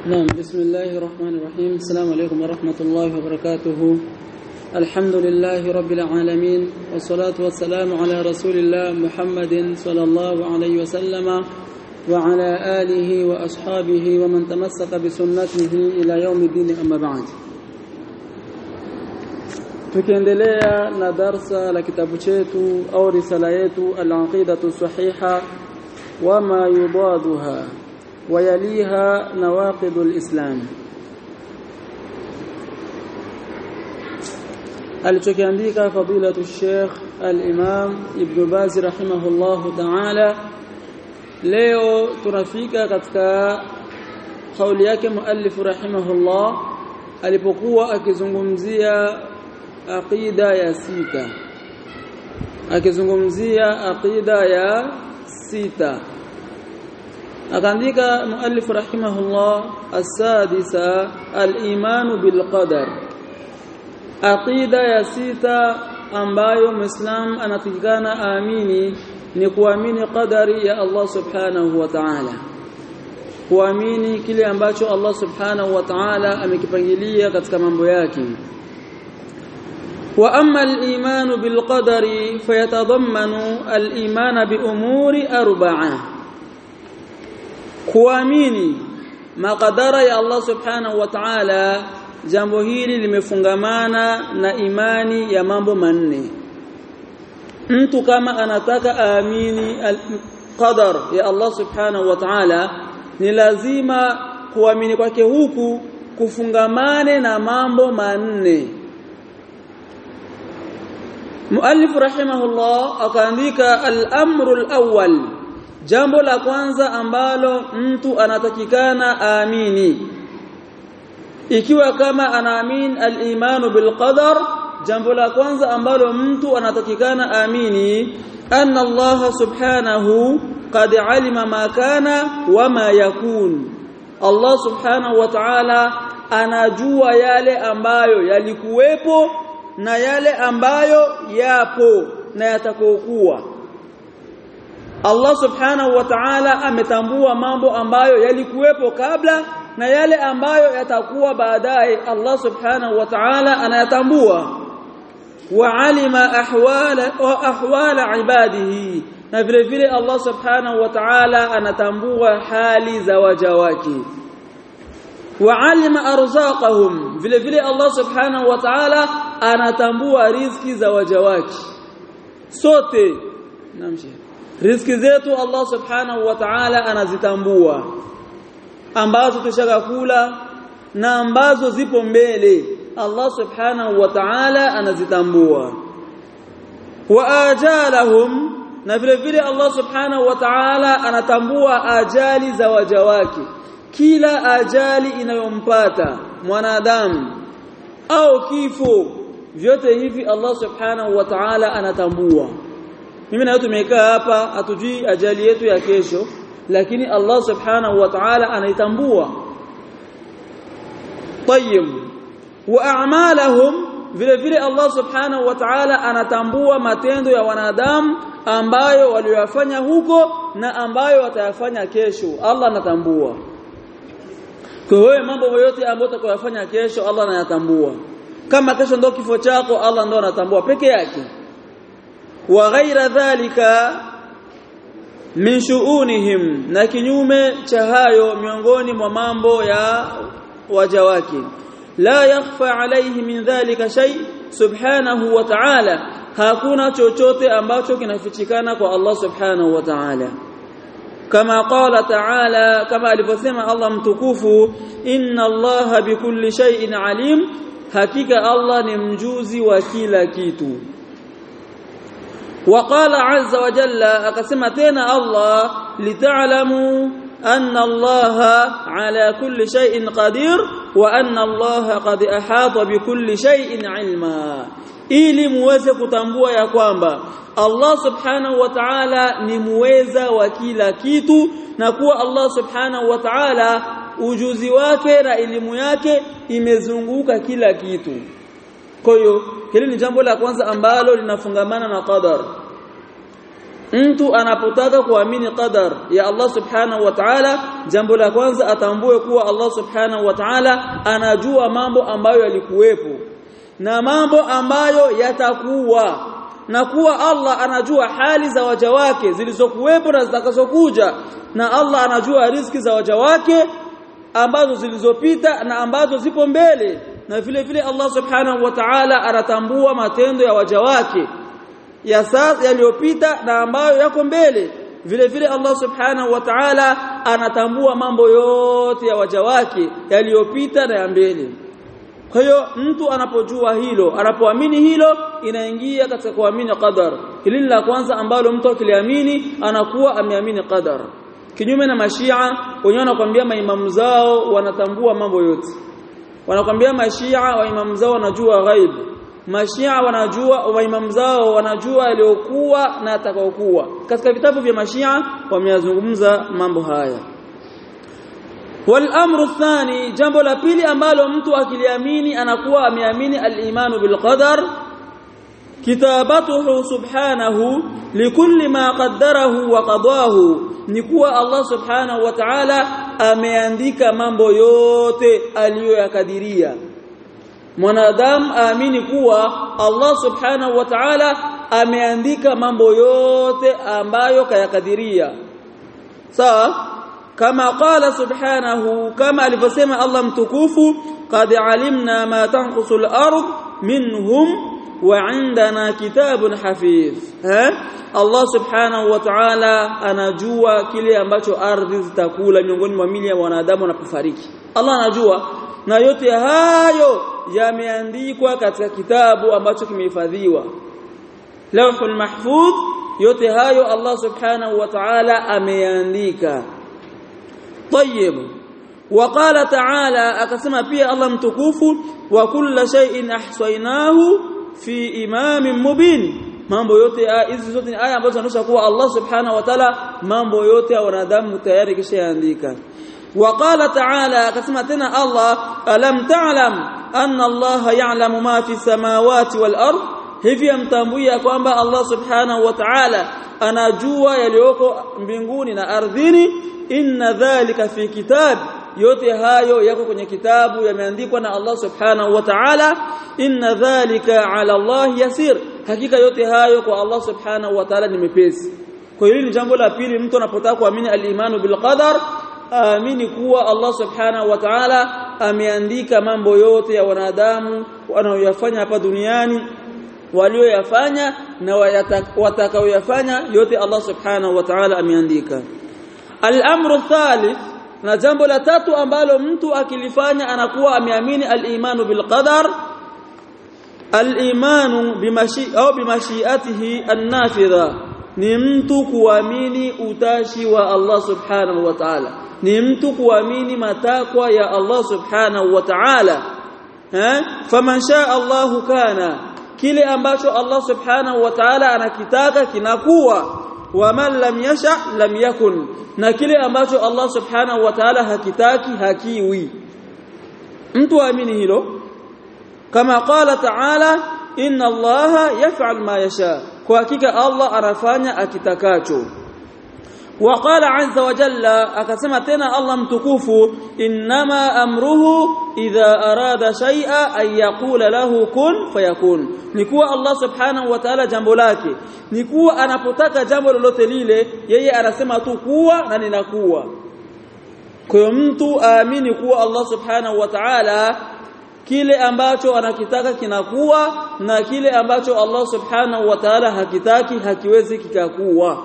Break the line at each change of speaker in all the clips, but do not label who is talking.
نعم بسم الله الرحمن الرحيم السلام عليكم ورحمة الله وبركاته الحمد لله رب العالمين والصلاة والسلام على رسول الله محمد صلى الله عليه وسلم وعلى آله وأصحابه ومن تمسك بسنته إلى يوم الدين أما بعد tukiendelea na darsa la kitabu chetu au risala yetu al-aqidatu sahiha wama yudaduha ويليها نواقض الإسلام alichokiandika fadilatu Sheikh al-Imam Ibn Baz rahimahullahu ta'ala leo tunafika katika kauli yake muallif rahimahullah alipokuwa akizungumzia aqida ya sita akizungumzia aqida ya sita akaandika muallif rahimahullah as-sadisa al-imanu bil qadar aqida ya sita ambayo muislam anatakikana aamini ni kuamini qadari ya Allah subhanahu wa ta'ala kuamini kile ambacho Allah subhanahu wa ta'ala amekipangilia katika mambo yake wa amma al-imanu bil qadari fayatadammanu al-imana bi umuri arba'ah kuamini makadara ya Allah subhanahu wa ta'ala jambo hili limefungamana na imani ya mambo manne mtu kama anataka aamini qadar ya Allah subhanahu wa ta'ala ni lazima kuamini kwake huku kufungamane na mambo manne Muallif rahimahullah akaandika al-amru al-awwal jambo la kwanza ambalo mtu anatakikana aamini ikiwa kama anaamini al-imanu bil qadar jambo la kwanza ambalo mtu anatakikana aamini anna Allah subhanahu qad alima ma kana wama yakun Allah subhanahu wa ta'ala anajua yale ambayo yalikuwepo na yale ambayo yapo na yatakokuwa Allah subhanahu wa ta'ala ametambua mambo ambayo yalikuwepo kabla na yale ambayo yatakuwa baadaye Allah subhanahu wa ta'ala anayatambua wa alima ahwala wa ahwala ibadihi na vile vile Allah subhanahu wa ta'ala anatambua hali za waja wake wa alima arzaqahum vile vile Allah subhanahu wa ta'ala anatambua riziki za waja wake sote namshi riziki zetu Allah subhanahu wa ta'ala anazitambua ambazo tushaka kula na ambazo zipo mbele Allah subhanahu wa ta'ala anazitambua wa ajalahum na vile vile Allah subhanahu wa ta'ala anatambua ajali za waja wake kila ajali inayompata mwanadamu au kifo vyote hivi Allah subhanahu wa ta'ala anatambua mimi na tumekaa hapa hatujui ajali yetu ya kesho lakini Allah subhanahu wa ta'ala anaitambua tayyib wa a'malahum vile vile Allah subhanahu wa ta'ala anatambua matendo ya wanadamu ambayo waliyofanya huko na ambayo watayafanya kesho Allah anatambua kwa hiyo mambo yote ambayo utakayofanya kesho Allah anayatambua kama kesho ndio kifo chako Allah ndio anatambua peke yake wa ghaira dhalika min shu'unihim na kinyume cha hayo miongoni mwa mambo ya waja wake la yakhfa alayhi min dhalika shay subhanahu wa ta'ala hakuna chochote ambacho kinafichikana kwa Allah subhanahu wa ta'ala kama qala ta'ala kama alivyosema Allah mtukufu inna Allah bikulli shay'in alim hakika Allah ni mjuzi wa kila kitu وقال عز وجل أقسم تينا الله لتعلموا أن الله على كل شيء قدير وأن الله قد أحاط بكل شيء علما ili muweze kutambua ya kwamba Allah subhanahu wa ta'ala ni muweza wa kila kitu na kuwa Allah subhanahu wa ta'ala ujuzi wake na elimu yake imezunguka kila kitu kwa hiyo hili ni jambo la kwanza ambalo linafungamana na qadar mtu anapotaka kuamini qadar ya Allah subhanahu wa ta'ala jambo la kwanza atambue kuwa Allah subhanahu wa ta'ala anajua mambo ambayo yalikuwepo na mambo ambayo yatakuwa na kuwa Allah anajua hali za waja wake zilizokuwepo na zitakazokuja na Allah anajua riziki za waja wake ambazo zilizopita na ambazo zipo mbele na vile vile Allah subhanahu wa ta'ala anatambua matendo ya waja wake ya sasa yaliyopita na ambayo yako mbele vile vile Allah subhanahu wa ta'ala anatambua mambo yote ya waja wake yaliyopita na ya mbele kwa hiyo mtu anapojua hilo anapoamini hilo inaingia katika kuamini qadar hili la kwanza ambalo mtu akiliamini anakuwa ameamini qadar kinyume na mashia wenyewe wanakuambia maimamu zao wanatambua mambo yote wanakuambia mashia waimamu zao wanajua ghaib mashia wanajua waimamu zao wanajua yaliyokuwa na atakayokuwa katika vitabu vya mashia wameyazungumza mambo haya والامر الثاني jambo la pili ambalo mtu akiliamini anakuwa ameamini al-imanu bil qadar kitabatuhu subhanahu likulli ma qaddarahu wa qadahu ni kuwa Allah subhanahu wa ta'ala ameandika mambo yote aliyoyakadiria mwanadamu aamini kuwa Allah subhanahu wa ta'ala ameandika mambo yote ambayo kayakadiria sawa kama qala subhanahu kama alivyosema Allah mtukufu qad alimna ma tanqusu al-ard minhum wa indana kitabun hafiz eh Allah subhanahu wa ta'ala anajua kile ambacho ardhi zitakula miongoni mwa mili ya wanadamu wanapofariki Allah anajua na yote hayo yameandikwa katika kitabu ambacho kimehifadhiwa Lawhul Mahfuz yote hayo Allah subhanahu wa ta'ala ameandika طيب وقال تعالى akasema pia Allah mtukufu wa kulla shay'in ahsaynahu fi imamin mubin mambo yote hizi zote ni aya ambazo zinaonyesha kuwa Allah subhanahu wa ta'ala mambo yote ya wanadamu tayari kishaandika وقال تعالى akasema tena Allah alam ta'lam anna Allah ya'lamu ma fi samawati wal ard hivi amtambuia kwamba Allah subhanahu wa ta'ala anajua yaliyoko mbinguni na ardhini inna dhalika fi kitab yote hayo yako kwenye kitabu yameandikwa na Allah subhanahu wa ta'ala inna dhalika ala Allah yasir hakika yote hayo kwa Allah subhanahu wa ta'ala ni mepesi kwa hiyo ni jambo la pili mtu anapotaka kuamini al-imanu bil qadar aamini kuwa Allah subhanahu wa ta'ala ameandika mambo yote ya wanadamu wanaoyafanya hapa duniani walioyafanya na watakaoyafanya yote Allah subhanahu wa ta'ala ameandika al-amru thalith na jambo la tatu ambalo mtu akilifanya anakuwa ameamini al-imanu bil qadar al-imanu bimashi au bimashiatihi an-nafidha ni mtu kuamini utashi wa Allah subhanahu wa ta'ala ni mtu kuamini matakwa ya Allah subhanahu wa ta'ala eh faman shaa Allahu kana kile ambacho Allah subhanahu wa ta'ala anakitaka kinakuwa waman lam yasha lam yakun na kile ambacho Allah subhanahu wa ta'ala hakitaki hakiwi mtu aamini hilo kama qala ta'ala inna allaha yaf'al ma yasha kwa hakika Allah anafanya akitakacho وقال عز وجل akasema tena Allah mtukufu inma amruhu idha arada shay'a ay yaqula lahu kun fayakun ni kuwa Allah subhanahu wa ta'ala jambo lake ni kuwa anapotaka jambo lolote lile yeye anasema tu kuwa na ninakuwa kwa hiyo mtu aamini kuwa Allah subhanahu wa ta'ala kile ambacho anakitaka kinakuwa na kile ambacho Allah subhanahu wa ta'ala hakitaki hakiwezi kikakuwa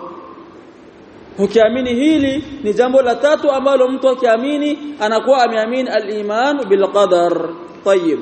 ukiamini hili ni jambo la tatu ambalo mtu akiamini anakuwa ameamini al-iman bil qadar tayyib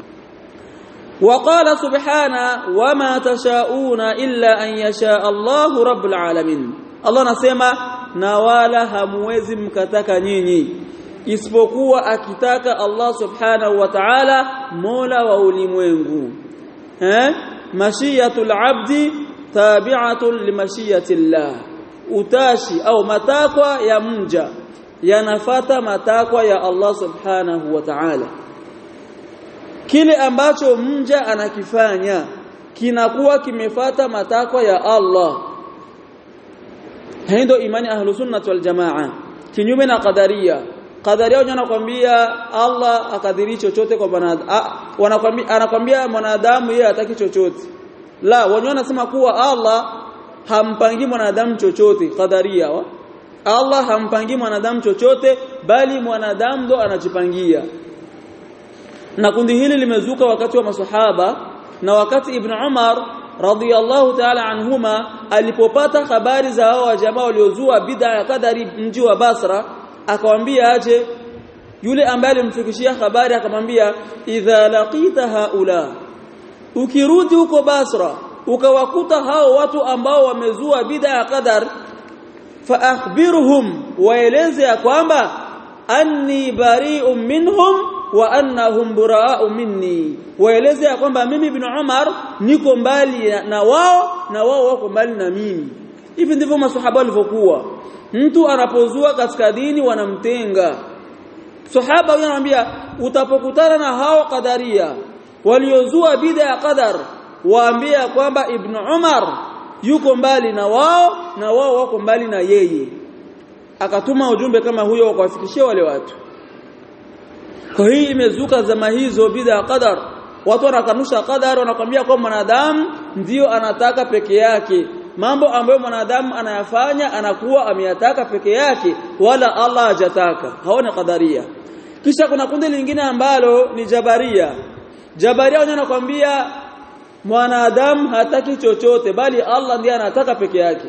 وقال سبحانه وما تشاءون الا ان يشاء الله رب العالمين الله anasema na wala hamwezi mkataka nyinyi isipokuwa akitaka Allah subhanahu wa ta'ala mola wa ulimwengu eh mashiyatul abdi tabi'atun limashiyatillah utashi au matakwa ya mja yanafata matakwa ya Allah subhanahu wa ta'ala kile ambacho mja anakifanya kinakuwa kimefata matakwa ya Allah hii ndio imani ahlus sunnah wal jamaa kinyume na qadaria qadaria wenyewe anakuambia Allah akadhiri chochote kwa mwanadamu wanakwambia anakwambia mwanadamu yeye hataki chochote la wenyewe wanasema kuwa Allah hampangi mwanadamu chochote qadaria wa? Allah hampangi mwanadamu chochote bali mwanadamu ndo anajipangia na kundi hili limezuka wakati wa masahaba na wakati Ibn Umar radhiyallahu ta'ala anhuma alipopata habari za hao jamaa waliozua bid'a ya kadari mji wa Basra akamwambia aje yule ambaye alimfikishia habari akamwambia idha laqita haula ukirudi huko Basra ukawakuta hao watu ambao wamezua bid'a ya qadar fa akhbirhum waeleze ya kwamba anni bari'un minhum wa annahum buraa'u minni waeleze ya kwamba mimi ibn Umar niko mbali na wao na wao wako mbali na mimi hivi ndivyo maswahaba walivyokuwa mtu anapozua katika dini wanamtenga sahaba huyo anamwambia utapokutana na hao kadaria waliozua bid'a ya qadar waambia kwamba ibn Umar yuko mbali na wao na wao wako mbali na yeye akatuma ujumbe kama huyo wakawafikishia wale watu kwa hii imezuka zama hizo bid'a ya qadar watu wanakanusha qadar wanakwambia kwa mwanadamu ndio anataka peke yake mambo ambayo mwanadamu anayafanya anakuwa ameyataka peke yake wala Allah hajataka haona qadaria kisha kuna kundi lingine ambalo ni jabaria jabaria wenyewe anakwambia mwanadamu hataki chochote bali Allah ndiye anataka peke yake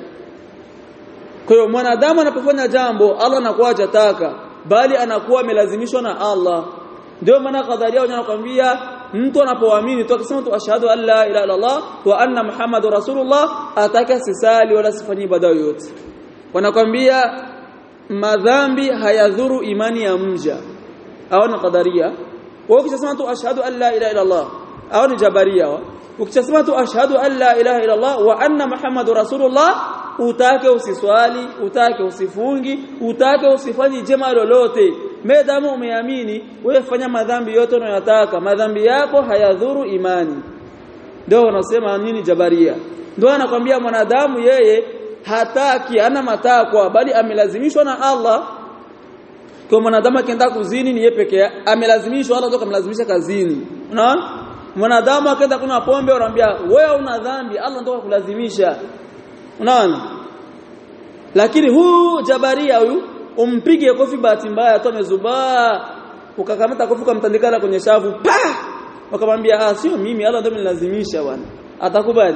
kwa hiyo mwanadamu anapofanya jambo Allah anakuwa hajataka bali anakuwa amelazimishwa na Allah ndio maana qadaria wenyewe anakwambia mtu anapoamini tu akisema tu ashhadu an la ilaha illa Allah wa anna muhammadur rasulullah ataka sisali wala sifanyi ibada yoyote wanakwambia madhambi hayadhuru imani ya mja au ni qadaria wao ukisema tu ashhadu an la ilaha illa Allah au ni jabaria ukisema tu ashhadu an la ilaha illa Allah wa anna muhammadur rasulullah utake usiswali utake usifungi utake usifanyi jema lolote medamu umeamini wewe fanya madhambi yote unayotaka madhambi yako hayadhuru imani ndio wanasema nini jabaria ndio anakwambia mwanadamu yeye hataki ana matakwa bali amelazimishwa na Allah kwa mwanadamu akienda kuzini ni yeye peke yake amelazimishwa Allah ndio kamlazimisha kazini unaona mwanadamu akaenda kuna pombe anamwambia wewe una dhambi Allah ndio kulazimisha unaona lakini huu jabaria huyu umpige kofi bahati mbaya tu amezubaa ukakamata kofi ukamtandikana kwenye shavu pa wakamwambia ah sio mimi Allah ndio amenilazimisha bwana atakubali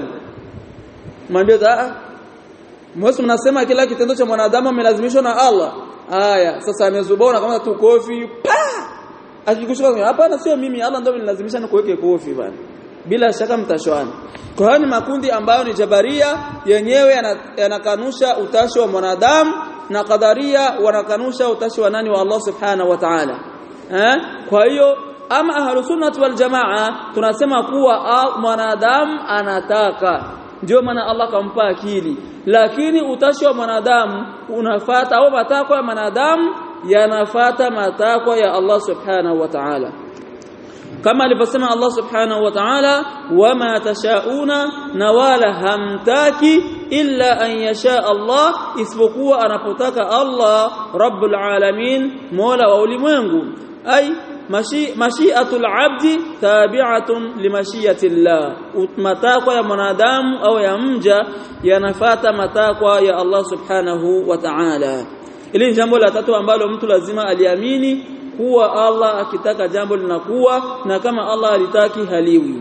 mwambie ah Mwesu mnasema kila kitendo cha mwanadamu amelazimishwa na Allah haya sasa amezubaa na kama tu kofi pa akikushika hapana sio mimi Allah ndio amenilazimisha nikuweke kofi bwana bila shaka mtashwana kwa hiyo ni makundi ambayo ni jabaria yenyewe yanakanusha utashi wa mwanadamu na qadaria wanakanusha utashi wa nani wa Allah subhanahu wa ta'ala eh kwa hiyo ama ahlus sunnah wal jamaa tunasema kuwa mwanadamu anataka ndio maana Allah kampa akili lakini utashi wa mwanadamu unafata au matakwa ya mwanadamu yanafata matakwa ya Allah subhanahu wa ta'ala kama alivyosema Allah subhanahu wa ta'ala wama tashauna na wala hamtaki illa an yasha Allah isipokuwa anapotaka Allah rabbul alamin mola wa ulimwengu ay mashi'atul abdi tabi'atun limashiyati Allah matakwa ya mwanadamu au ya mja yanafata matakwa ya Allah subhanahu wa ta'ala ili jambo la tatu ambalo mtu lazima aliamini kuwa Allah akitaka jambo linakuwa na kama Allah alitaki haliwi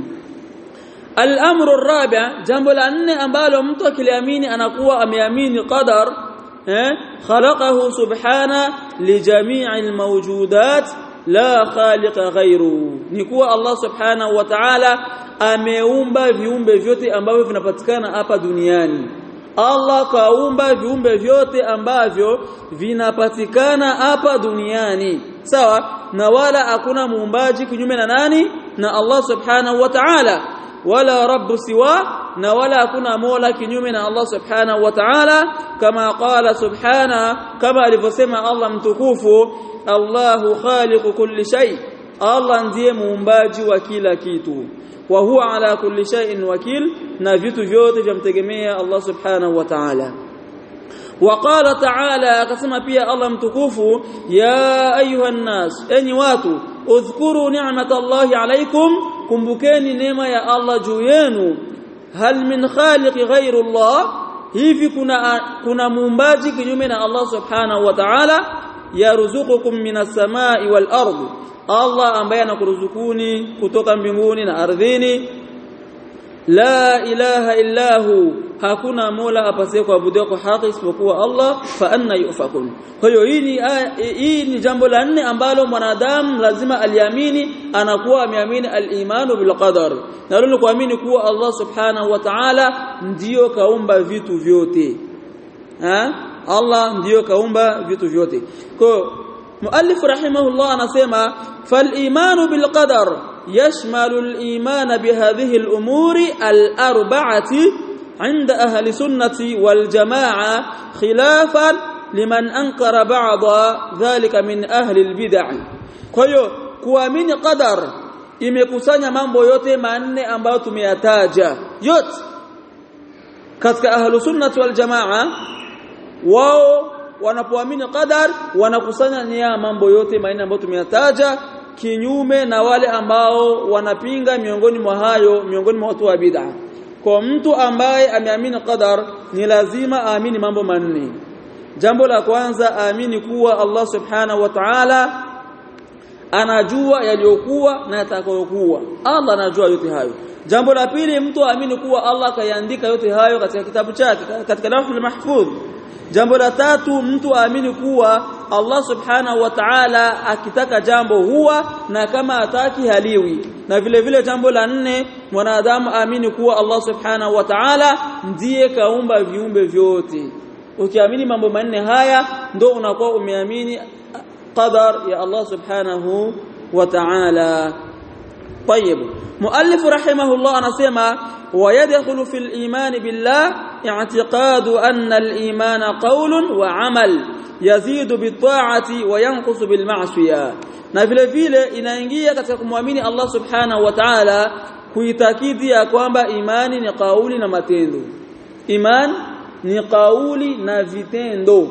Al-amru ar-rabi' jambo la nne ambalo mtu akiliamini anakuwa ameamini qadar eh khalaqahu subhana li jami'il mawjudat la khaliqa ghayru ni kuwa Allah subhanahu wa ta'ala ameumba viumbe vyote ambavyo vinapatikana hapa duniani Allah kaumba viumbe vyote ambavyo vinapatikana hapa duniani sawa na wala hakuna muumbaji kinyume na nani na Allah subhanahu wa ta'ala wala rabbu siwa na wala hakuna mola kinyume na Allah subhanahu wa ta'ala kama qala subhana kama alivyosema Allah mtukufu Allahu khaliqu kulli shay Allah ndiye muumbaji wa kila kitu wa huwa ala kulli shay'in wakil na vitu vyote vyamtegemea Allah subhanahu wa ta'ala وقال تعالى akasema pia Allah mtukufu ya ayuha nas enyi watu udhkuru ni'matallahi alaykum kumbukeni neema ya Allah juu yenu hal min khaliqi ghairu Allah hivi kuna kuna muumbaji kinyume na Allah subhanahu wa ta'ala yarzuqukum minas samai wal ardi Allah ambaye anakuruzukuni kutoka mbinguni na ardhini la ilaha illahu hakuna mola apasaye kuabudiwa kwa haki isipokuwa Allah fa anna yufakun kwa hiyo hii ni hii ni jambo la nne ambalo mwanadamu lazima aliamini anakuwa ameamini al-imanu bil qadar na lilo kuamini kuwa Allah subhanahu wa ta'ala ndiyo kaumba vitu vyote ha Allah ndiyo kaumba vitu vyote kwa muallif rahimahullah anasema fal imanu bil qadar yashmalu al iman bihadhihi al umuri al arba'ati عند أهل سنة والجماعة خلافا لمن أنكر بعض ذلك من أهل البدع كيو kuamini qadar imekusanya mambo yote manne ambayo tumeyataja yote katika ahlu sunnah wal jamaa wao wanapoamini qadar wanakusanya nia mambo yote manne ambayo tumeyataja kinyume na wale ambao wanapinga miongoni mwa hayo miongoni mwa watu wa bid'ah kwa mtu ambaye ameamini qadar ni lazima aamini mambo manne jambo la kwanza aamini kuwa Allah subhanahu wa ta'ala anajua yaliyokuwa na yatakayokuwa Allah anajua yote hayo jambo la pili mtu aamini kuwa Allah kayaandika yote hayo katika kitabu chake katika lawhul mahfudh jambo la tatu mtu aamini kuwa Allah subhanahu wa ta'ala akitaka jambo huwa na kama ataki haliwi na vile vile jambo la nne mwanadamu aamini kuwa Allah subhanahu wa ta'ala ndiye kaumba viumbe vyote ukiamini mambo manne haya ndo unakuwa umeamini qadar ya Allah subhanahu wa ta'ala طيب مؤلف رحمه الله anasema ويدخل في الإيمان بالله اعتقاد أن الإيمان قول وعمل يزيد بالطاعة وينقص بالمعصية na vile vile inaingia katika kumwamini Allah subhanahu wa ta'ala kuitakidi ya kwamba imani ni kauli na matendo iman ni kauli na vitendo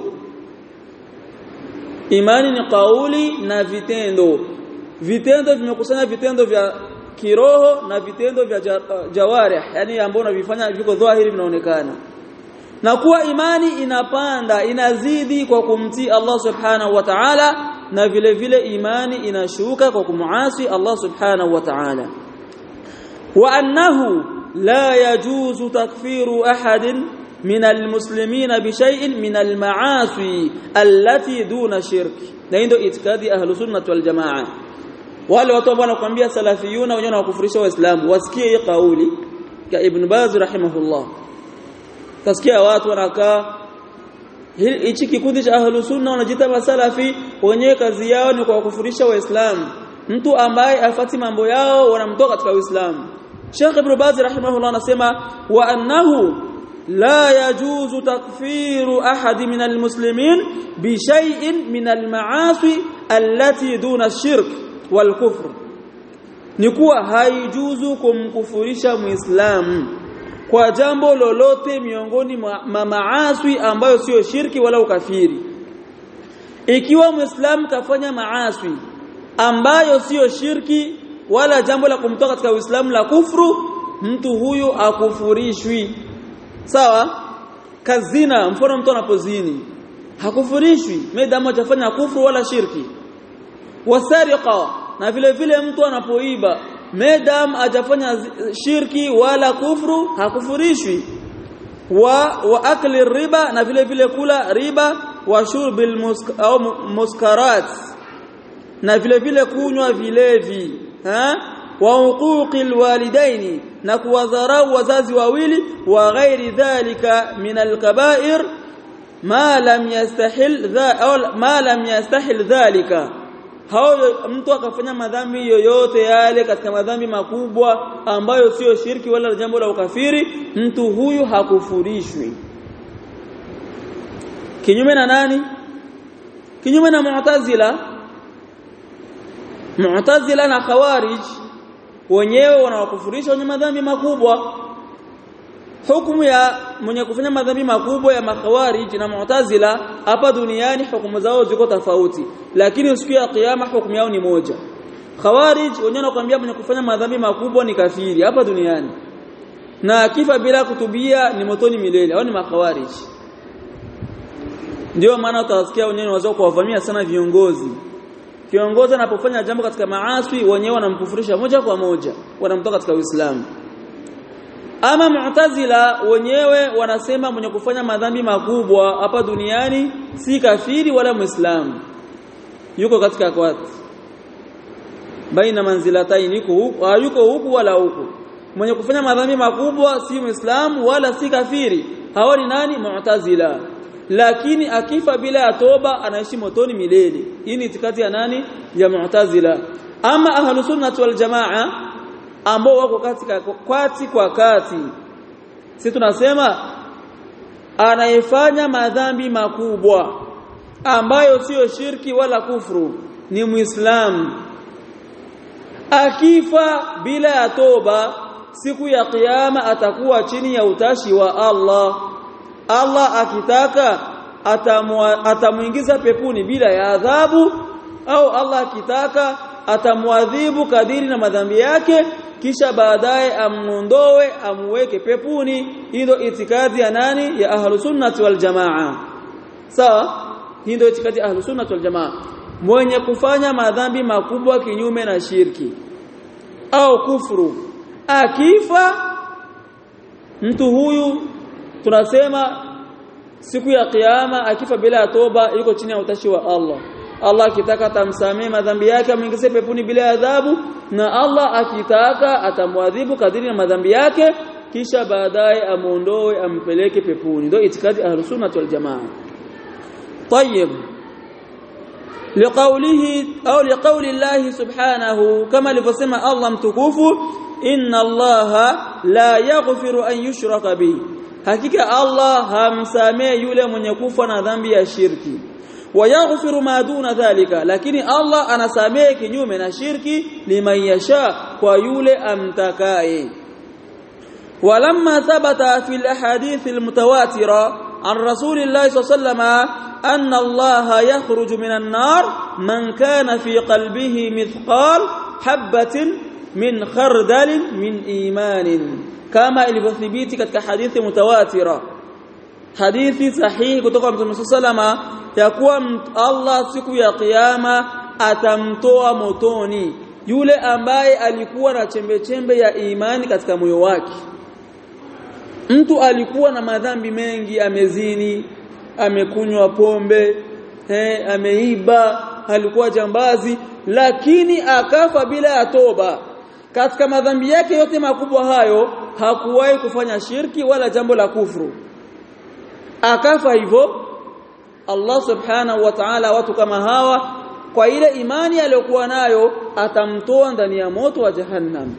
imani ni kauli na vitendo vitendo vimekusanya vitendo vya kiroho na vitendo vya jawarih yani ambao unavifanya viko dhahiri vinaonekana na kuwa imani inapanda inazidi kwa kumtii Allah subhanahu wa ta'ala na vile vile imani inashuka kwa kumuasi Allah subhanahu wa ta'ala wa annahu la yajuzu takfiru ahadin min almuslimin bishay'in min almaasi allati duna shirk na ndio itikadi ahlus sunnah wal jamaa wale watu ambao wanakuambia salafiyuna wenyewe wanakufurisha waislamu wasikie hii kauli ya ibn baz rahimahullah tasikia watu wanakaa hichi kikundi cha ahlu sunna wanajiita masalafi wenyewe kazi yao ni kwa kufurisha waislamu mtu ambaye afati mambo yao wanamtoa katika uislamu Sheikh Ibn Baz rahimahullah anasema wa annahu la yajuzu takfiru ahad min almuslimin bi shay'in min almaasi allati duna ash-shirk wal kufr ni kuwa haijuzu kumkufurisha muislamu kwa jambo lolote miongoni mwa maasi ambayo sio shirki wala ukafiri ikiwa muislamu kafanya maasi ambayo sio shirki wala jambo la kumtoa katika uislamu la kufru mtu huyu akufurishwi sawa kazina mfano mtu anapozini hakufurishwi medamu hajafanya kufru wala shirki wasariqa na vile vile mtu anapoiba medam hajafanya shirki wala kufru hakufurishwi wa wa akli riba na vile vile kula riba wa shurbil musk, au muskarat na vile vile kunywa vilevi ha wa uquqil walidaini na kuwadharau wazazi wawili wa ghairi dhalika min alkaba'ir ma lam yastahil dha au ma lam yastahil dhalika hao mtu akafanya madhambi yoyote yale katika madhambi makubwa ambayo sio shirki wala jambo la ukafiri mtu huyu hakufurishwi kinyume na nani kinyume na mu'tazila mu'tazila na khawarij wenyewe wanawakufurisha wenye madhambi makubwa hukumu ya mwenye kufanya madhambi makubwa ya makhawarij na mu'tazila hapa duniani hukumu zao ziko tofauti lakini siku ya kiyama hukumu yao ni moja khawarij wenyewe wanakuambia mwenye kufanya madhambi makubwa ni kafiri hapa duniani na akifa bila kutubia ni motoni milele au ni makhawarij ndio maana utawasikia wenyewe wazao kuwavamia sana viongozi kiongozi anapofanya jambo katika maasi wenyewe wanamkufurisha moja kwa moja wanamtoa katika Uislamu ama mu'tazila wenyewe wanasema mwenye kufanya madhambi makubwa hapa duniani si kafiri wala muislamu yuko katika kwati baina manzilatayn yuko huku yuko huku wala huku mwenye kufanya madhambi makubwa si muislamu wala si kafiri hawa ni nani mu'tazila lakini akifa bila ya toba anaishi motoni milele hii ni itikadi ya nani ya mu'tazila ama ahlus sunnah wal jamaa ambao wako katika kwati kwa kati si tunasema anayefanya madhambi makubwa ambayo sio shirki wala kufru ni muislamu akifa bila ya toba siku ya kiyama atakuwa chini ya utashi wa Allah Allah akitaka atamuingiza pepuni bila ya adhabu au Allah akitaka atamwadhibu kadiri na madhambi yake kisha baadaye amuondoe amuweke pepuni hiyo itikadi ya nani ya ahlus sunnah wal jamaa sawa hii ndio itikadi ya ahlus sunnah wal jamaa mwenye kufanya madhambi makubwa kinyume na shirki au kufuru akifa mtu huyu tunasema siku ya kiyama akifa bila toba yuko chini ya utashi wa Allah Allah akitaka atamsamee madhambi yake amwingize peponi bila adhabu na Allah akitaka atamwadhibu kadiri na madhambi yake kisha baadaye amuondoe ampeleke peponi ndio itikadi ahlus sunnah wal jamaa طيب لقوله او لقول الله سبحانه كما لفسما الله متكوفو ان الله لا يغفر ان يشرك به hakika Allah hamsamee yule mwenye kufa na dhambi ya shirki wayaghfiru ma duna dhalika lakini Allah anasamee kinyume na shirki liman yasha kwa yule amtakaye ولما ثبت في الاحاديث المتواتره عن رسول الله صلى الله عليه وسلم ان الله يخرج من النار من كان في قلبه مثقال حبه من خردل من ايمان كما ilivyothibiti katika hadithi mutawatira hadithi sahihi kutoka Mtume sallama ya kuwa Allah siku ya kiyama atamtoa motoni yule ambaye alikuwa na chembe chembe ya imani katika moyo wake mtu alikuwa na madhambi mengi amezini amekunywa pombe eh, ameiba alikuwa jambazi lakini akafa bila ya toba katika madhambi yake yote makubwa hayo hakuwahi kufanya shirki wala jambo la kufru akafa hivyo Allah subhanahu wa ta'ala watu kama hawa kwa ile imani aliyokuwa nayo atamtoa ndani ya moto wa jahannam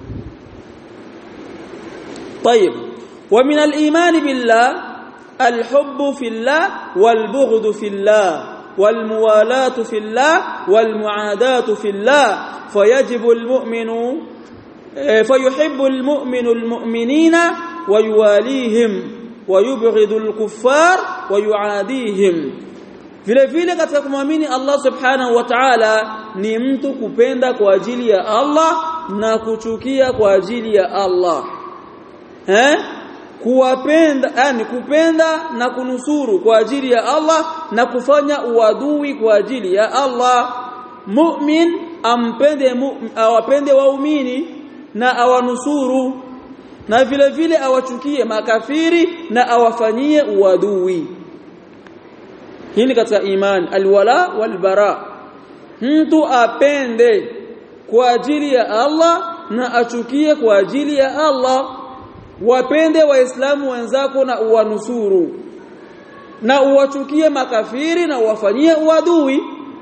طيب ومن الإيمان بالله الحب في الله والبغض في الله والموالاة في الله والمعاداة في الله فيجب المؤمن فيحب المؤمن المؤمنين ويواليهم ويبغض الكفار ويعاديهم vile vile katika kumwamini Allah subhanahu wa ta'ala ni mtu kupenda kwa ajili ya Allah na kuchukia kwa ajili ya Allah eh kuwapenda yani kupenda na kunusuru kwa ajili ya Allah na kufanya uadui kwa ajili ya Allah mu'min ampende mu'min awapende waumini na awanusuru na vile vile awachukie makafiri na awafanyie uadui hii ni katika imani alwala walbara mtu apende kwa ajili ya Allah na achukie kwa ajili ya Allah wapende waislamu wenzako na uwanusuru na uwachukie makafiri na uwafanyie uadui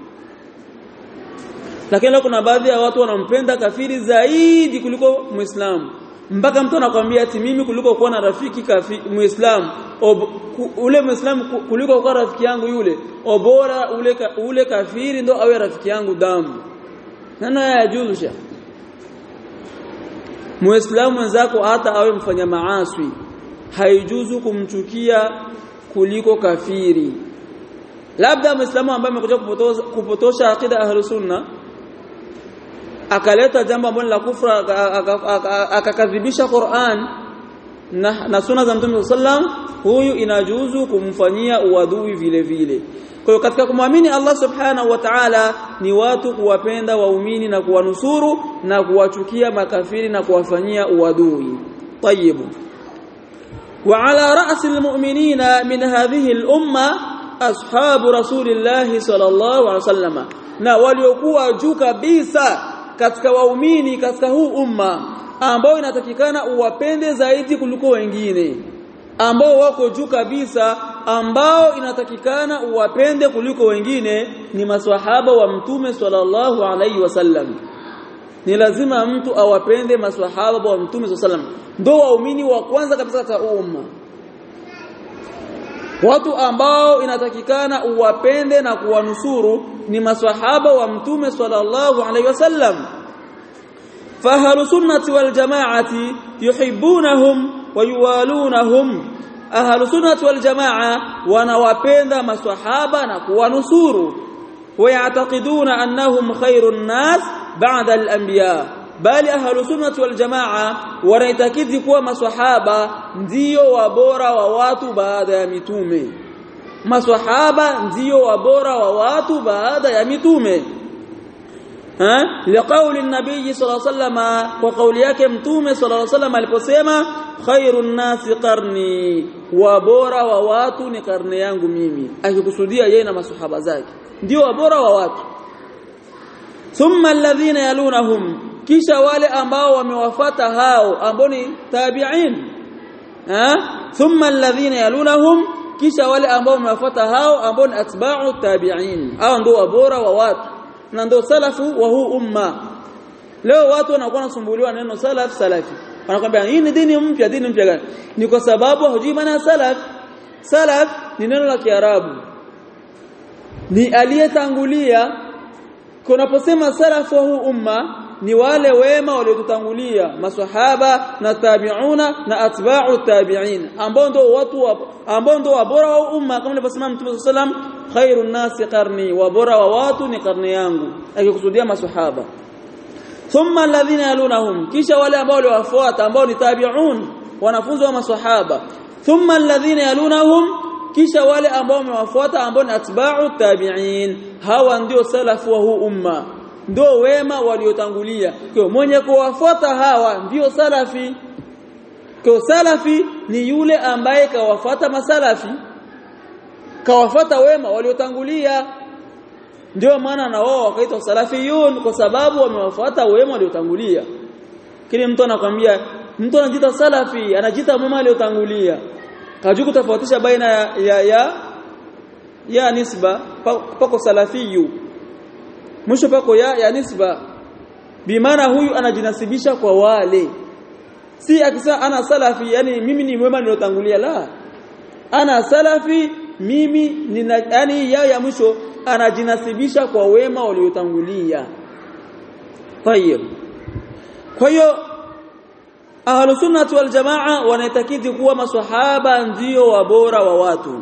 lakini kuna baadhi ya watu wanampenda kafiri zaidi kuliko muislamu mpaka mtu anakwambia ati mimi kuliko kuwa na rafiki kafi, muislamu ku, ule muislamu kuliko kuwa rafiki yangu yule obora ule ka, ule kafiri ndo awe rafiki yangu damu nana yajuzusha muislamu wenzako hata awe mfanya maaswi haijuzu kumchukia kuliko kafiri labda muislamu ambaye amekuja kupotosha, kupotosha akida ahlus sunna akaleta jambo ambalo la kufra akakadhibisha Qur'an na, na sunna za Mtume sallam huyu inajuzu kumfanyia uadui vile vile kwa hiyo katika kumwamini Allah subhanahu wa ta'ala ni watu kuwapenda waumini na kuwanusuru na kuwachukia makafiri na kuwafanyia uadui طيب وعلى رأس المؤمنين من هذه الأمة أصحاب رسول الله صلى الله عليه وسلم na waliokuwa juu kabisa katika waumini katika huu umma ambao inatakikana uwapende zaidi kuliko wengine ambao wako juu kabisa ambao inatakikana uwapende kuliko wengine ni maswahaba wa mtume sallallahu alaihi wasallam ni lazima mtu awapende maswahaba wa mtume sallallahu alaihi wasallam ndio waumini wa kwanza kabisa katika umma watu ambao inatakikana uwapende na kuwanusuru ni maswahaba wa mtume sallallahu alaihi wasallam فأهل سنة والجماعة يحبونهم ويوالونهم أهل سنة والجماعة ونوابند مسحابا ونصور ويعتقدون أنهم خير الناس بعد الأنبياء bali ahlu sunnati wal jamaa wanaitakidi kuwa maswahaba ndio wabora wa watu baada ya mitume maswahaba ndio wabora wa watu baada ya mitume ha liqauli nabii sallallahu alaihi wasallam kwa kauli yake mtume sallallahu alaihi wasallam aliposema khairun nasi qarni wabora wa watu ni karne yangu mimi akikusudia yeye na maswahaba zake ndio wabora wa watu thumma alladhina yalunahum kisha wale ambao wamewafata hao ambao ni tabi'in ha thumma alladhina yalunahum kisha wale ambao wamewafata hao ambao ni atba'u tabi'in hao ndio wabora wa watu na ndio salafu wa huu umma leo watu wanakuwa nasumbuliwa neno salaf salafi wanakwambia hii ni dini mpya dini mpya gani ni kwa sababu hujui maana salaf salaf ni neno la kiarabu ni aliyetangulia kunaposema salafu wa huu umma ni wale wema waliotutangulia maswahaba na tabiuna na atba'u tabi'in ambao ndio watu ambao ndio wabora wa umma kama alivyosema Mtume sallam khairun nasi qarni wabora wa watu ni karne yangu akikusudia maswahaba thumma alladhina yalunahum kisha wale ambao waliwafuata ambao ni tabi'un wanafunzi wa maswahaba thumma alladhina yalunahum kisha wale ambao wamewafuata ambao ni atba'u tabi'in hawa ndio salafu wa huu umma ndio wema waliotangulia kwa mwenye kuwafuata hawa ndio salafi kwa salafi ni yule ambaye kawafuata masalafi kawafuata wema waliotangulia ndio maana na wao wakaitwa salafiyun kwa sababu wamewafuata wema waliotangulia kile mtu anakwambia mtu anajiita salafi anajiita mwema aliotangulia kajua kutofautisha baina ya ya, ya, ya nisba pako salafiyu mwisho pako ya, ya nisba bimaana huyu anajinasibisha kwa wale si akisema ana salafi yani mimi ni mwema nilotangulia la ana salafi mimi nina yani ya ya mwisho anajinasibisha kwa wema waliotangulia tayeb kwa hiyo ahlus sunnah wal jamaa wanaitakidi kuwa maswahaba ndio wabora wa watu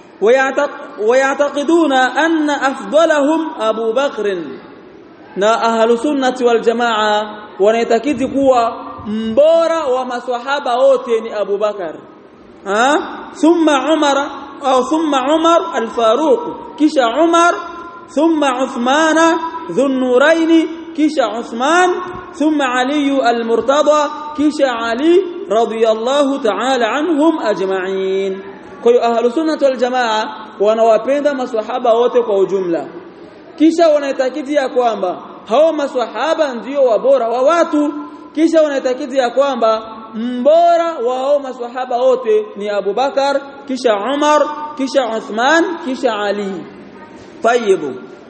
ويعتقدون أن أفضلهم أبو بكر na ahlu sunnati wal jamaa wanaitakidi kuwa mbora wa maswahaba wote ni Abu Bakar ha thumma Umar au thumma Umar al-Faruq kisha Umar thumma Uthman dhun-nurayn kisha Uthman thumma Ali al-Murtada kisha Ali radiyallahu ta'ala anhum ajma'in kwa hiyo ahlus sunnah wal jamaa wanawapenda maswahaba wote kwa ujumla kisha wanaitakidi ya kwamba hao maswahaba ndio wabora wa watu kisha wanaitakidi ya kwamba mbora wa hao maswahaba wote ni Abu Bakar kisha Umar kisha Uthman kisha Ali طيب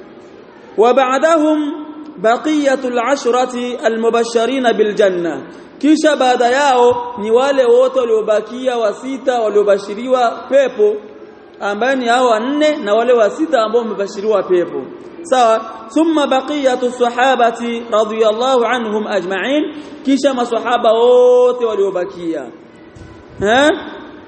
وبعدهم بقيه العشره المبشرين بالجنه kisha baada yao ni wale wote waliobakia wa sita waliobashiriwa pepo ambaye ni hao wanne na wale wa sita ambao wamebashiriwa pepo sawa thumma baqiyatu sahabati radiyallahu anhum ajma'in kisha maswahaba wote waliobakia eh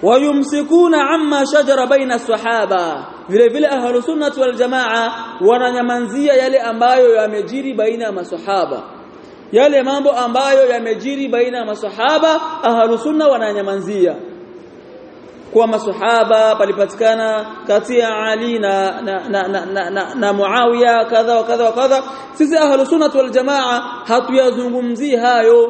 wayumsikuna amma shajara baina sahaba vile vile ahlu sunnah wal jamaa wananyamanzia yale ambayo yamejiri baina ya maswahaba yale mambo ambayo yamejiri baina ya maswahaba ahlu sunna wananyamanzia kwa maswahaba palipatikana kati ya Ali na na, na, na, na, na, na Muawiya kadha wa kadha wa kadha sisi ahlu sunnah wal jamaa hatuyazungumzii hayo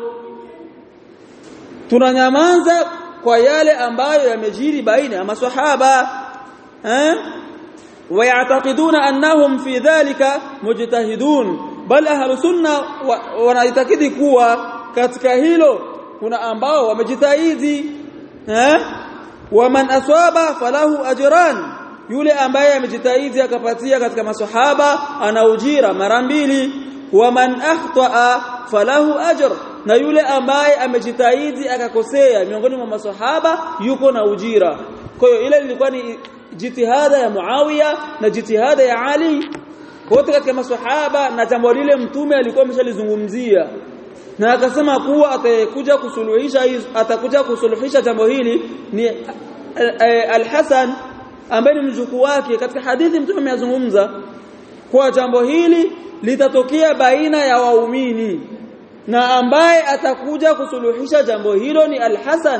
tunanyamaza kwa yale ambayo yamejiri baina ya maswahaba eh ويعتقدون انهم في ذلك مجتهدون بل اهل sunna wanaitakidi kuwa katika hilo kuna ambao wamejitahidi eh waman aswaba falahu ajran yule ambaye amejitahidi akapatia katika maswahaba ana ujira mara mbili waman akhtaa falahu ajr na yule ambaye amejitahidi akakosea miongoni mwa maswahaba yuko na ujira kwa hiyo ile ilikuwa ni jitihada ya Muawiya na jitihada ya Ali wote katika maswahaba na jambo lile mtume alikuwa ameshalizungumzia na akasema kuwa atakuja kusuluhisha atakuja kusuluhisha jambo hili ni Al-Hasan ambaye ni mjukuu wake katika hadithi mtume amezungumza kwa jambo hili litatokea baina ya waumini na ambaye atakuja kusuluhisha jambo hilo ni Al-Hasan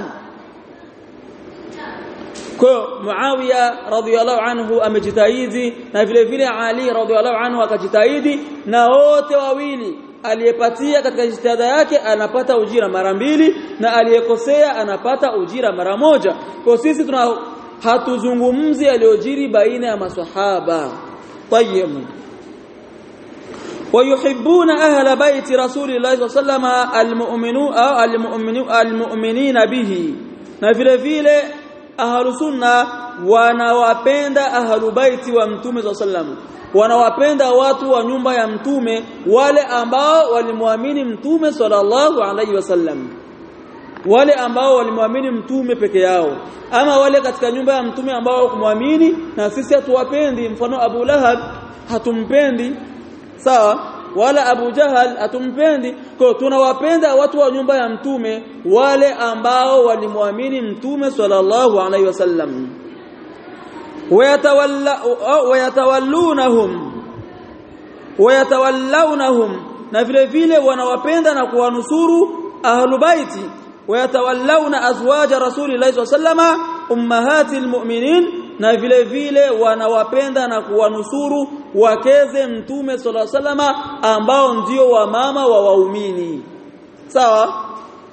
kwa Muawiya radhiyallahu anhu amejitahidi na vile vile Ali radhiyallahu anhu akajitahidi na wote wawili aliyepatia katika jitihada yake anapata ujira mara mbili na aliyekosea anapata ujira mara moja kwa sisi tuna hatuzungumzi aliyojiri baina ya maswahaba tayyib ويحبون أهل بيت رسول الله صلى الله عليه وسلم المؤمنون أو المؤمنين المؤمنين به na vile vile ahlu sunna wanawapenda ahlu baiti wa mtume sallam wanawapenda watu wa nyumba ya mtume wale ambao walimwamini mtume sallallahu alaihi wasallam wale ambao walimwamini mtume peke yao ama wale katika nyumba ya mtume ambao kumwamini na sisi hatuwapendi mfano Abu Lahab hatumpendi sawa wala Abu Jahal hatumpendi kwa tunawapenda watu wa nyumba ya mtume wale ambao walimwamini mtume sallallahu alaihi wasallam wayatawalla wayatawallunahum wayatawallawnahum na vile vile wanawapenda na kuwanusuru ahlu baiti wayatawallawna azwaja rasulillahi sallallahu alaihi wasallam ummahatil mu'minin na vile vile wanawapenda na kuwanusuru wakeze mtume sala salama ambao ndio wamama wa waumini sawa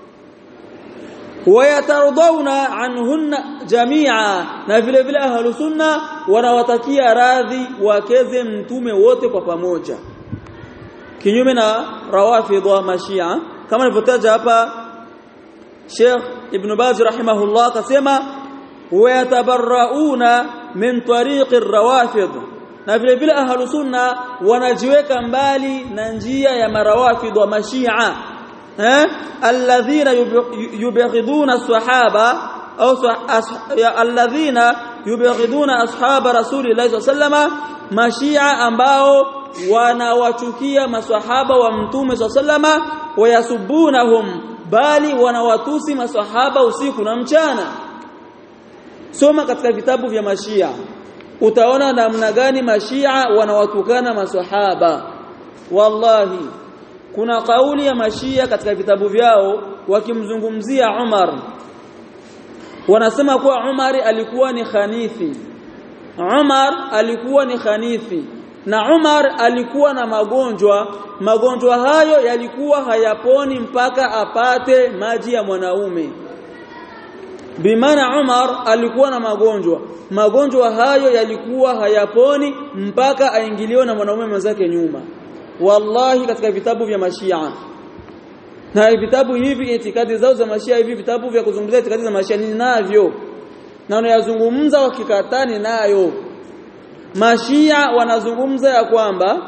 wayatardawna anhunna jamia na vile vile ahlu sunna wanawatakia radhi wakeze mtume wote kwa pamoja kinyume na rawafidh wa mashia kama nilivyotaja hapa Sheikh Ibn Baz rahimahullah akasema wayatabarrauna min tariqi rawafidh na vile vile ahlu sunna wanajiweka mbali na njia ya marawafidh wa mashia eh alladhina yubaghiduna sahaba au alladhina yubaghiduna ashaba rasulillahi sallama mashia ambao wanawachukia maswahaba wa mtume sallama wayasubunahum bali wanawatusi maswahaba usiku na mchana soma katika vitabu vya mashia utaona namna gani mashia wanawatukana maswahaba wallahi kuna kauli ya mashia katika vitabu vyao wakimzungumzia Umar wanasema kuwa Umar alikuwa ni khanifi Umar alikuwa ni khanifi na Umar alikuwa na magonjwa magonjwa hayo yalikuwa hayaponi mpaka apate maji ya mwanaume Bimana Umar alikuwa na magonjwa magonjwa hayo yalikuwa hayaponi mpaka aingiliwe na mwanaume mwenzake nyuma wallahi katika vitabu vya mashia na vitabu hivi itikadi zao za mashia hivi vitabu vya kuzungumzia itikadi za mashia ninavyo na wanayazungumza wakikatani nayo mashia wanazungumza ya kwamba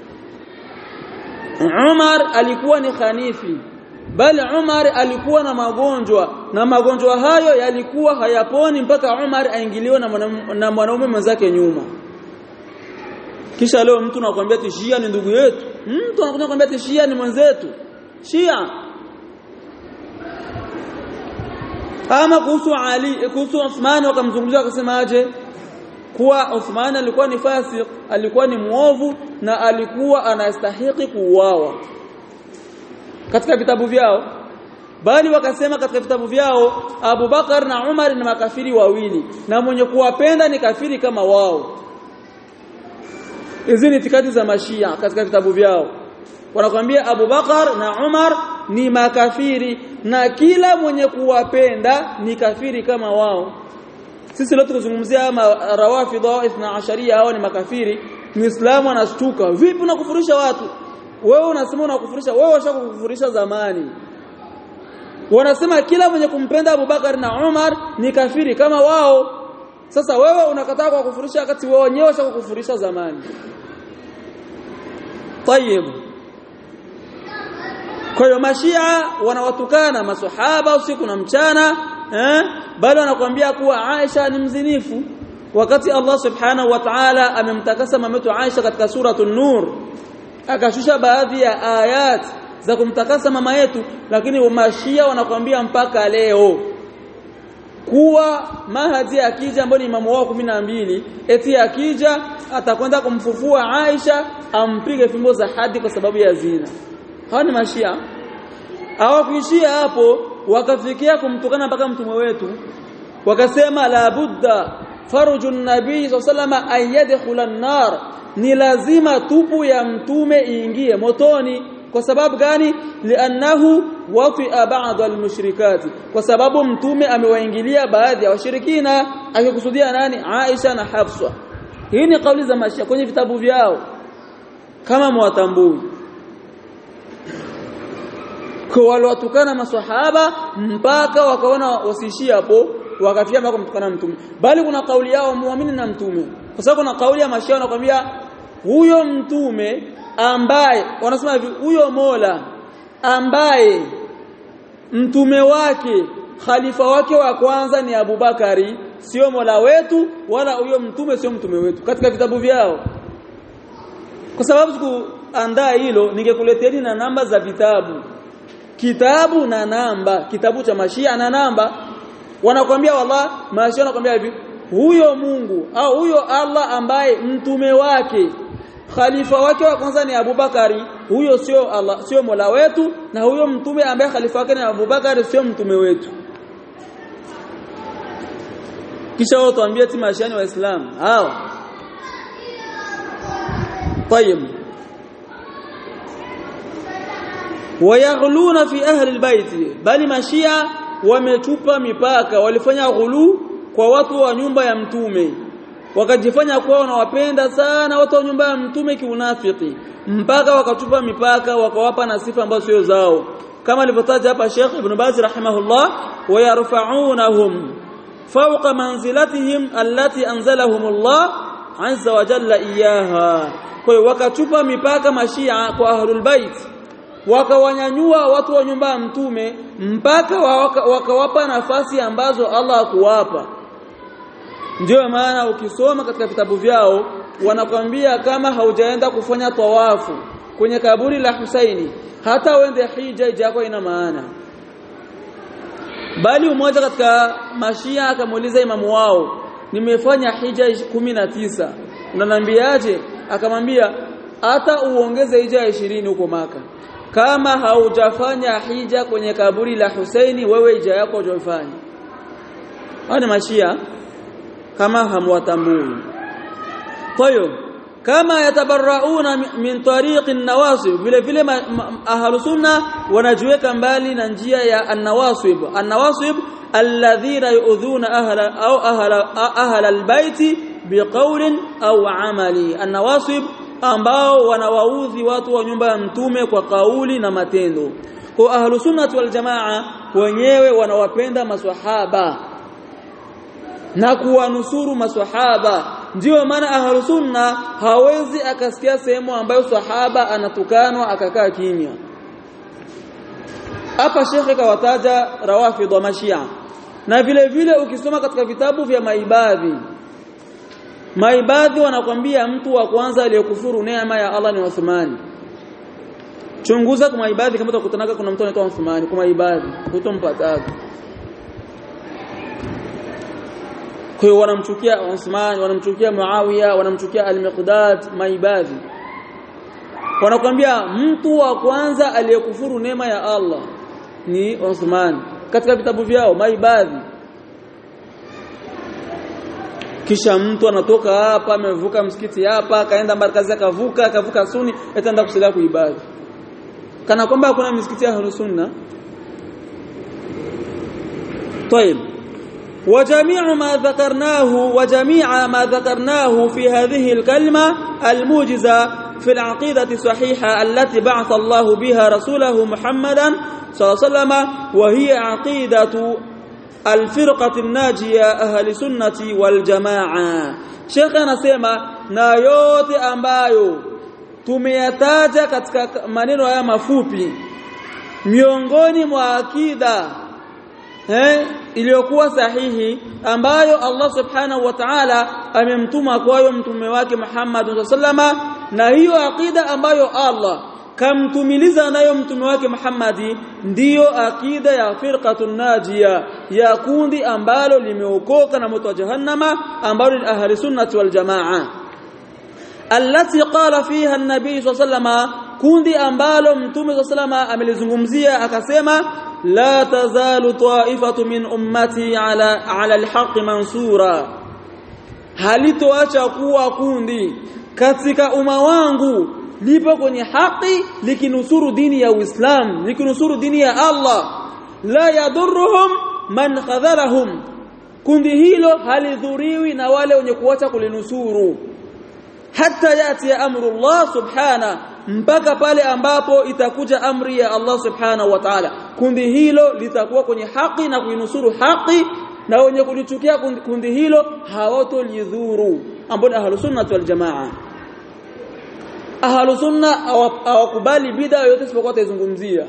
Umar alikuwa ni khanifi bali Umar alikuwa na magonjwa na magonjwa hayo yalikuwa hayaponi mpaka Umar aingiliwe na mwanaume mwenzake nyuma kisha leo mtu anakuambia ati Shia ni ndugu yetu mtu anakuja kuambia ati Shia ni mwenzetu Shia ama kuhusu Ali kuhusu Uthman wakamzungumzia wakasema aje kuwa Uthman alikuwa ni fasik alikuwa ni muovu na alikuwa anastahili kuuawa katika vitabu vyao bali wakasema katika vitabu vyao Abu Bakar na Umar ni makafiri wawili na mwenye kuwapenda ni kafiri kama wao hizi ni itikadi za mashia katika vitabu vyao wanakwambia Abu Bakar na Umar ni makafiri na kila mwenye kuwapenda ni kafiri kama wao sisi leo tukizungumzia ama rawafidha ithna asharia hao ni makafiri muislamu anashtuka vipi unakufurisha watu wewe unasema unakufurisha wewe washakukufurisha zamani wanasema kila mwenye kumpenda Abubakar na Umar ni kafiri kama wao sasa wewe unakataa kwa kufurisha wakati wewe wenyewe washakukufurisha zamani طيب kwa hiyo mashia wanawatukana maswahaba usiku na mchana eh bali wanakuambia kuwa Aisha ni mzinifu wakati Allah subhanahu wa ta'ala amemtakasa mametu Aisha katika suratul nur akashusha baadhi ya ayat za kumtakasa mama yetu lakini mashia wanakuambia mpaka leo kuwa mahadi akija ambaye ni imamu wao mbili eti akija atakwenda kumfufua Aisha ampige fimbo za hadi kwa sababu ya zina hawa ni mashia hawakuishia hapo wakafikia kumtukana mpaka mtume wetu wakasema la budda faruju nabii sallallahu alayhi yadkhula an-nar ni lazima tupu ya mtume iingie motoni kwa sababu gani liannahu wafi'a ba'd al-mushrikati kwa sababu mtume amewaingilia baadhi ya washirikina akikusudia nani Aisha na Hafsa hii ni kauli za mashia kwenye vitabu vyao kama mwatambui kwa waliwatukana maswahaba mpaka wakaona wasiishie hapo wakafikia mpaka kumtukana mtume bali kuna kauli yao muamini na mtume kwa sababu kuna kauli ya mashia wanakuambia huyo mtume ambaye wanasema hivi huyo Mola ambaye mtume wake khalifa wake wa kwanza ni Abubakari sio Mola wetu wala huyo mtume sio mtume wetu katika vitabu vyao kwa sababu sikuandaa hilo ningekuleteni na namba za vitabu kitabu na namba kitabu cha mashia na namba wanakwambia wallah mashia wanakwambia hivi huyo Mungu au huyo Allah ambaye mtume wake khalifa wake wa kwanza ni Abubakari huyo sio Allah sio Mola wetu na huyo mtume ambaye khalifa wake ni Abubakari sio mtume wetu kisha wao tuambie ti mashani waislamu hawa طيب wayaghluna fi ahli albayt bali mashia wametupa mipaka walifanya ghulu kwa watu wa nyumba ya mtume wakajifanya kuwa wanawapenda sana watu wa nyumba ya mtume kiunafiki mpaka wakatupa mipaka wakawapa na sifa ambazo sio zao kama alivyotaja hapa Sheikh Ibn Baz rahimahullah wayarfa'unahum fawqa manzilatihim allati anzalahum Allah azza wa jalla iyaha kwa hiyo wakatupa mipaka mashia kwa ahlul bait wakawanyanyua watu wa nyumba ya mtume mpaka wakawapa waka nafasi ambazo Allah hakuwapa ndio maana ukisoma katika vitabu vyao wanakwambia kama haujaenda kufanya tawafu kwenye kaburi la Husaini hata uende hija yako ina maana bali mmoja katika mashia akamuuliza imamu wao nimefanya hija 19 unaniambiaje akamwambia hata uongeze hija 20 huko maka kama haujafanya hija kwenye kaburi la Husaini wewe hija yako hujafanya hao ni mashia kama hamwatambui kwa hiyo kama yatabarrauna min tariqi an-nawasib vile vile ahlu sunna wanajiweka mbali na njia ya an-nawasib an-nawasib alladhina yu'dhuna ahla au ahla ahla al-baiti biqawlin au amali an-nawasib ambao wanawaudhi watu wa nyumba ya mtume kwa kauli na matendo kwa ahlu sunnah wal jamaa wenyewe wanawapenda maswahaba na kuwanusuru maswahaba ndiyo maana ahlu sunna hawezi akasikia sehemu ambayo sahaba anatukanwa akakaa kimya hapa shekhe kawataja rawafidh wa mashia na vile vile ukisoma katika vitabu vya maibadhi maibadhi wanakwambia mtu wa kwanza aliyekufuru neema ya Allah ni Uthmani chunguza kwa maibadhi kama utakutanaka kuna mtu anaitwa Uthmani kwa maibadhi hutompataga kwa hiyo wanamchukia Uthman wanamchukia Muawiya wanamchukia al-Miqdad maibadhi wanakuambia mtu wa kwanza aliyekufuru neema ya Allah ni Uthman katika vitabu vyao maibadhi kisha mtu anatoka hapa amevuka msikiti hapa akaenda markazi akavuka akavuka suni ataenda kusalia kuibadhi kana kwamba hakuna misikiti ya ahlus sunna طيب وجميع ما ذكرناه وجميع ما ذكرناه في هذه الكلمة الموجزة في العقيدة الصحيحة التي بعث الله بها رسوله محمدا صلى الله عليه وسلم وهي عقيدة الفرقة الناجية أهل سنة والجماعة شيخ anasema na yote ambayo tumeyataja katika maneno haya mafupi miongoni mwa akida eh iliyokuwa sahihi ambayo Allah subhanahu wa ta'ala amemtuma kwayo mtume wake Muhammad sallama na hiyo akida ambayo Allah kamtumiliza nayo mtume wake Muhammadi ndiyo akida ya firqatun najia ya kundi ambalo limeokoka na moto wa jahannama ambalo ni ahli sunnati wal jamaa allati qala fiha an-nabii sallallahu kundi ambalo mtume sallallahu amelizungumzia akasema la tazalu ta'ifatu min ummati ala ala al-haqq mansura halitoacha kuwa kundi katika umma wangu lipo kwenye haki likinusuru dini ya Uislamu likinusuru dini ya Allah la yadurruhum man khadharahum kundi hilo halidhuriwi na wale wenye kuacha kulinusuru hata yati ya amru Allah subhana mpaka pale ambapo itakuja amri ya Allah subhanahu wa ta'ala kundi hilo litakuwa kwenye haki na kuinusuru haki na wenye kulichukia kundi hilo hawatolidhuru ambao ahlus sunnah wal jamaa ahlu sunna hawakubali bid'a yote isipokuwa taizungumzia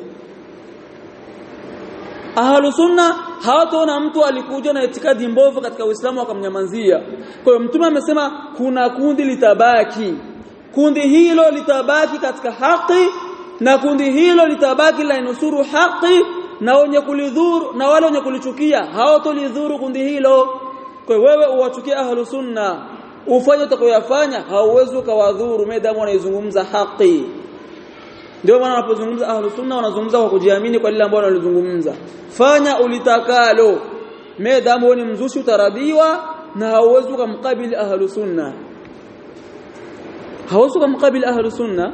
ahlu sunna hawataona mtu alikuja na itikadi mbovu katika Uislamu akamnyamazia kwa hiyo mtume amesema kuna kundi litabaki kundi hilo litabaki katika haki na kundi hilo litabaki la inusuru haki na wenye kulidhuru na wale wenye kulichukia hawatolidhuru kundi hilo kwa hiyo wewe uwachukie ahlu sunna ufanye utakayoyafanya hauwezi ukawadhuru medamu wanaizungumza haki ndio maana wanapozungumza ahlu sunna wanazungumza kwa kujiamini kwa lile ambalo wanalizungumza fanya ulitakalo medamu wewe ni mzushi utaradiwa na hauwezi ukamkabili ahlu sunna hauwezi ukamkabili ahlu sunna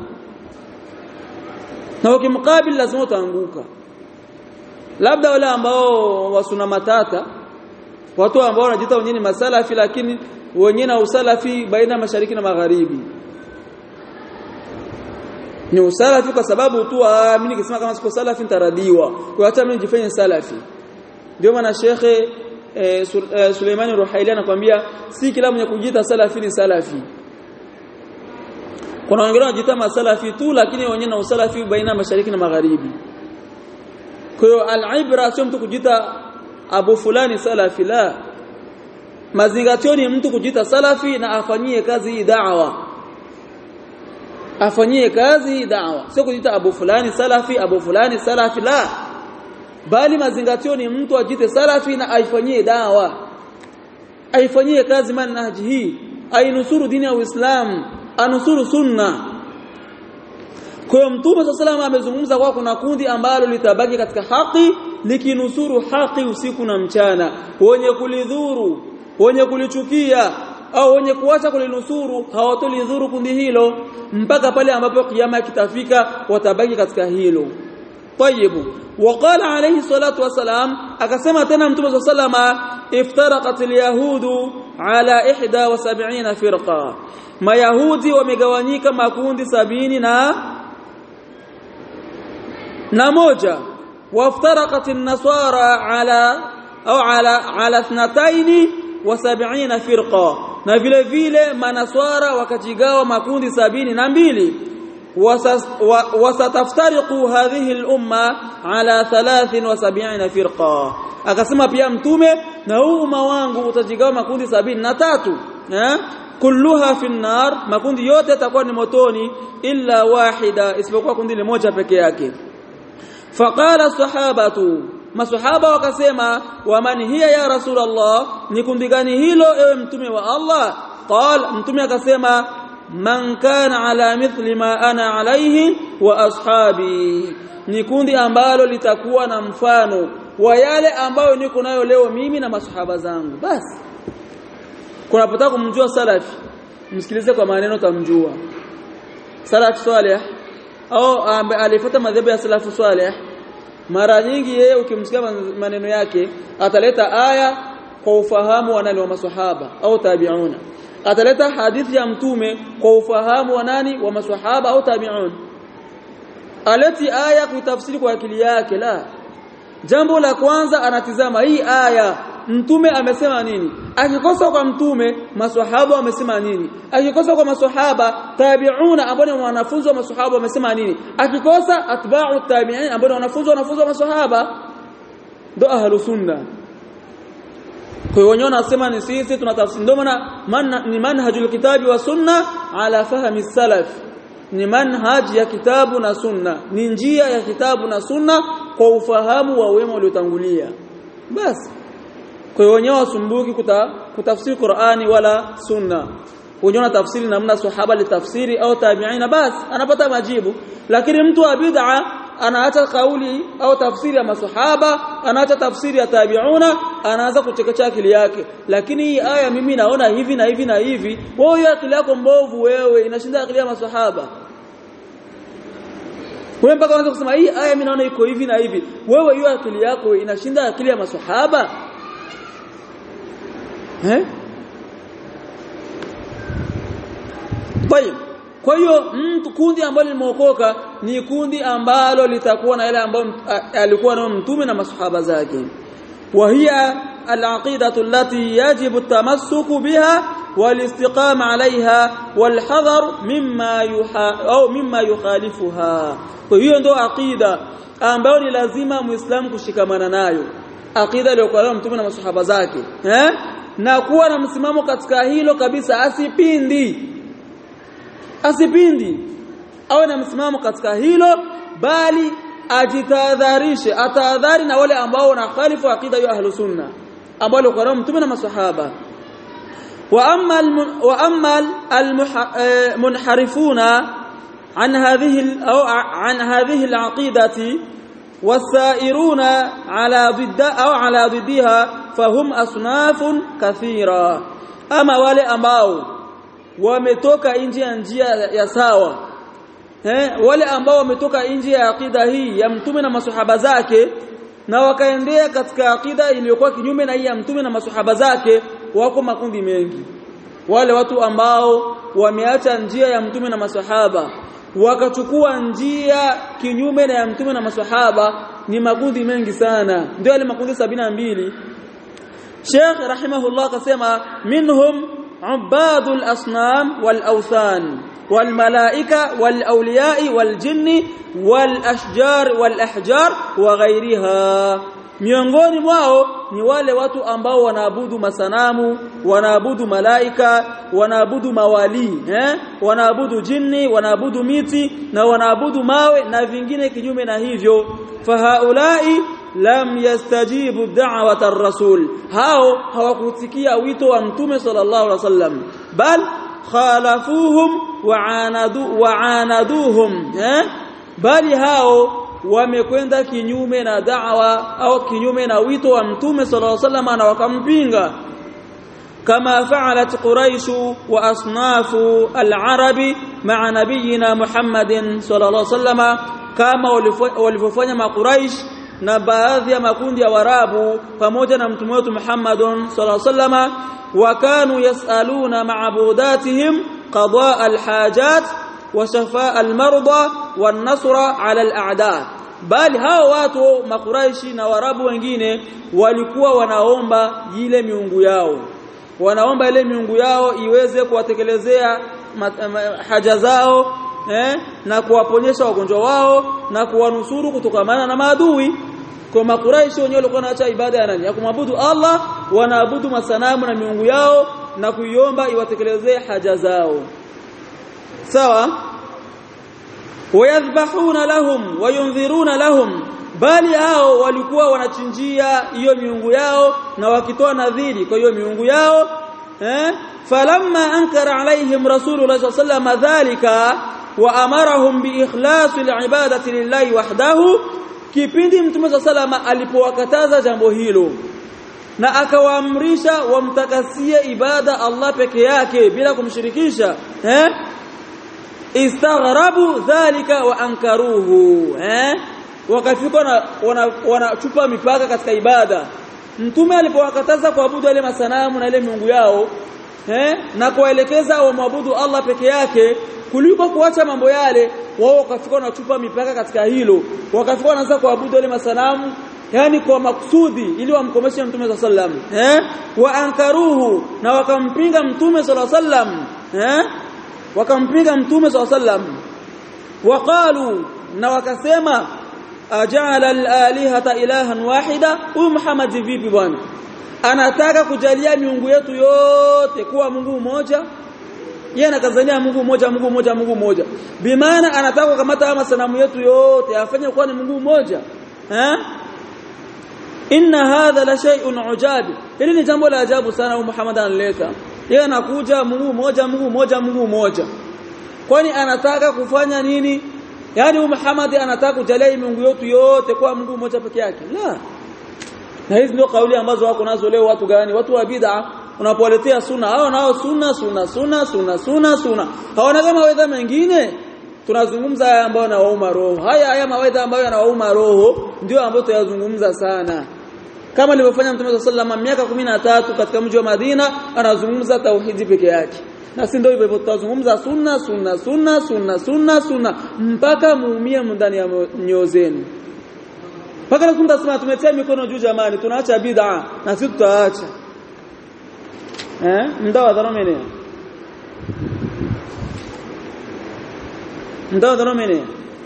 na ukimkabili lazima utaanguka labda wale ambao wasuna matata watu ambao wanajiita wenyewe ni masalafi lakini wenyewe na usalafi baina mashariki na magharibi ni usalafi kwa sababu tu mimi nikisema kama siko salafi nitaradiwa kwa hata mimi nijifanye salafi ndio maana shekhe e, Suleimani Ruhaili anakuambia si kila mwenye kujiita salafi ni salafi kuna wengine wanajiita masalafi tu lakini wenyewe na usalafi baina mashariki na magharibi kwa hiyo al-ibra sio mtu kujiita abu fulani salafi la mazingatio ni mtu kujita salafi na afanyie kazi hii da'wa afanyie kazi hii da'wa sio kujita abu fulani salafi abu fulani salafi la bali mazingatio ni mtu ajite salafi na aifanyie da'wa aifanyie kazi manhaji hii ainusuru dini ya Uislamu anusuru sunna kwa hiyo mtume sallallahu amezungumza kwa kuna kundi ambalo litabaki katika haki likinusuru haki usiku na mchana wenye kulidhuru wenye kulichukia au wenye kuacha kulinusuru hawatolidhuru kundi hilo mpaka pale ambapo kiyama kitafika watabaki katika hilo طيب وقال عليه الصلاه والسلام akasema tena mtume sallama iftaraqat alyahudu ala 71 firqa mayahudi wamegawanyika makundi sabini na na moja waftaraqat an-nasara ala au ala ala 72 وسبعين فرقة na vile vile manaswara wakajigawa makundi sabini na mbili wasataftariqu hadhihi al-umma ala 73 firqa akasema pia mtume na huu umma wangu utajigawa makundi sabini na tatu eh kulluha fi nar makundi yote yatakuwa ni motoni illa wahida isipokuwa kundi moja peke yake faqala sahabatu maswahaba wakasema waman hiya ya rasulullah ni kundi gani hilo ewe mtume wa Allah qal mtume akasema man kana ala mithli ma ana alayhi wa ashabi ni kundi ambalo litakuwa na mfano wa yale ambayo niko nayo leo mimi na maswahaba zangu basi kunapotaka kumjua salafi msikilize kwa maneno tamjua salaf salih au alifuata madhehebu ya salafu salih mara nyingi yeye ukimsikia maneno yake ataleta aya kwa ufahamu wa nani wa maswahaba au tabi'una ataleta hadithi ya mtume kwa ufahamu wa nani wa maswahaba au tabi'un aleti aya kuitafsiri kwa akili yake la jambo la kwanza anatizama hii aya mtume amesema nini akikosa kwa mtume maswahaba wamesema nini akikosa kwa maswahaba tabi'una ambao ni wanafunzi wa maswahaba wamesema nini akikosa atba'u tabi'in ambao ni wanafunzi wanafunzi wa maswahaba ndo ahlu sunna kwa hiyo wenyewe nasema ni sisi tunatafsiri ndio maana man, ni manhajul kitabi wa sunna ala fahmi salaf ni manhaj ya kitabu na sunna ni njia ya kitabu na sunna kwa ufahamu wa wema waliotangulia basi kwa hiyo wenyewe wasumbuki kuta, kutafsiri Qur'ani wala sunna wenyewe na tafsiri namna sahaba litafsiri au tabi'ina basi anapata majibu lakini mtu wa bid'a anaacha kauli au tafsiri ya masahaba anaacha tafsiri ya tabi'una anaanza kuchekesha akili yake lakini hii aya mimi naona hivi na hivi na hivi wewe akili yako mbovu wewe inashinda akili ya masahaba wewe mpaka unaanza kusema hii aya mimi naona iko hivi na hivi wewe hiyo akili yako inashinda akili ya masahaba eh طيب kwa hiyo mtu kundi ambalo limeokoka ni kundi ambalo litakuwa na yale ambayo alikuwa nayo mtume na masahaba zake وهي العقيدة التي يجب التمسك بها والاستقامة عليها والحذر مما يحا أو مما يخالفها وهي ndo aqida ambayo ni lazima muislamu kushikamana nayo aqida iliyokuwa nayo mtume na masahaba zake eh na kuwa na msimamo katika hilo kabisa asipindi asipindi awe na msimamo katika hilo bali ajitahadharishe atahadhari na wale ambao wanakhalifu aqida ya ahlus sunna ambao walikuwa nao mtume na maswahaba wa amma wa amma almunharifuna an hadhihi au an hadhihi alaqidati والسائرون على ضد أو على ضدها فهم أصناف كثيرة أما wale ambao wametoka nje ya njia ya sawa eh wale ambao wametoka nje ya akida hii ya mtume na masuhaba zake na wakaendea katika akida iliyokuwa kinyume na hii ya mtume na masuhaba zake wako makundi mengi wale watu ambao wameacha njia ya mtume na masahaba wakachukua njia kinyume na ya mtume na masahaba ni makundi mengi sana ndio yale makundi mbili Sheikh rahimahullah akasema minhum ubadul asnam wal awthan wal malaika wal awliya wal jinni wal ashjar wal ahjar wa ghairiha miongoni mwao ni wale watu ambao wanaabudu masanamu wanaabudu malaika wanaabudu mawali eh wanaabudu jini wanaabudu miti na wanaabudu mawe na vingine kinyume na hivyo fahaulai lam yastajibu da'wata ar-rasul hao hawakutikia wito wa mtume sallallahu alaihi wasallam bal khalafuhum wa'anadu wa'anaduhum eh bali hao wamekwenda kinyume na da'wa au kinyume na wito wa mtume sallallahu alaihi wasallam na wakampinga kama fa'alat quraish wa asnafu al-arabi ma'a nabiyina muhammadin sallallahu alaihi wasallam kama walivyofanya maquraish na baadhi ya makundi ya warabu pamoja na mtume wetu Muhammadun sallallahu alaihi wasallam wakanu yasaluna ma'budatihim qadaa al-hajat wa shafaa al-marda wan-nasra 'ala al-a'da bali hao watu makuraishi na warabu wengine walikuwa wanaomba ile miungu yao wanaomba ile miungu yao iweze kuwatekelezea haja zao eh, na kuwaponyesha wagonjwa wao na kuwanusuru kutokamana na maadui kwa makuraishi wenyewe walikuwa wanaacha ibada ya nani ya kumwabudu Allah wanaabudu masanamu na miungu yao na kuiomba iwatekelezee haja zao sawa wayadhbahuna lahum wayunziruna lahum bali hao walikuwa wanachinjia hiyo miungu yao na wakitoa nadhiri kwa hiyo miungu yao eh falamma ankara alaihim rasulullah sallallahu alaihi wasallam dhalika wa amarahum bi ikhlasi alibadati lillahi wahdahu kipindi mtume sallallahu alaihi alipowakataza jambo hilo na akawaamrisha wamtakasie ibada Allah peke yake bila kumshirikisha eh istaghrabu dhalika wa ankaruhu eh wakafika na wanachupa wana mipaka katika ibada mtume alipowakataza kuabudu wale masanamu na ile miungu yao eh na kuwaelekeza wamwabudu Allah peke yake kuliko kuacha mambo yale wao wakafika wanachupa mipaka katika hilo wakafika wanaanza kuabudu wale masanamu yani kwa makusudi ili wamkomeshe mtume sallam eh wa ankaruhu na wakampinga mtume sallam eh wakampinga mtume sallam waqalu na wakasema ajala al-alihata ilahan wahida huyu Muhammad vipi bwana anataka kujalia miungu yetu yote kuwa Mungu mmoja yeye anakazania Mungu mmoja Mungu mmoja Mungu mmoja bimaana anataka kukamata masanamu yetu yote afanye kuwa ni Mungu mmoja eh inna hadha la shay'un ujabi hili ni jambo la ajabu sana huyu Muhammad analeta yeye anakuja Mungu mmoja Mungu mmoja Mungu mmoja kwani anataka kufanya nini yani huyu Muhammad anataka kujalia miungu yetu yote kwa Mungu mmoja peke yake la na hizi ndio kauli ambazo wako nazo leo watu gani watu wa bid'a unapowaletea sunna hao nao sunna sunna sunna sunna sunna sunna hawana kama mawaidha mengine tunazungumza haya ambayo yanawauma roho haya haya mawaidha ambayo yanawauma roho ndio ambayo tuyazungumza sana kama alivyofanya Mtume sallallahu alaihi miaka 13 katika mji wa Madina anazungumza tauhidi peke yake na si ndio hivyo tutazungumza sunna sunna sunna sunna sunna sunna mpaka muumie ndani ya nyoyo zenu mpaka lazima tunasema tumetia mikono juu jamani tunaacha bid'a na sisi tutaacha eh ndawa dharomene ndawa dharomene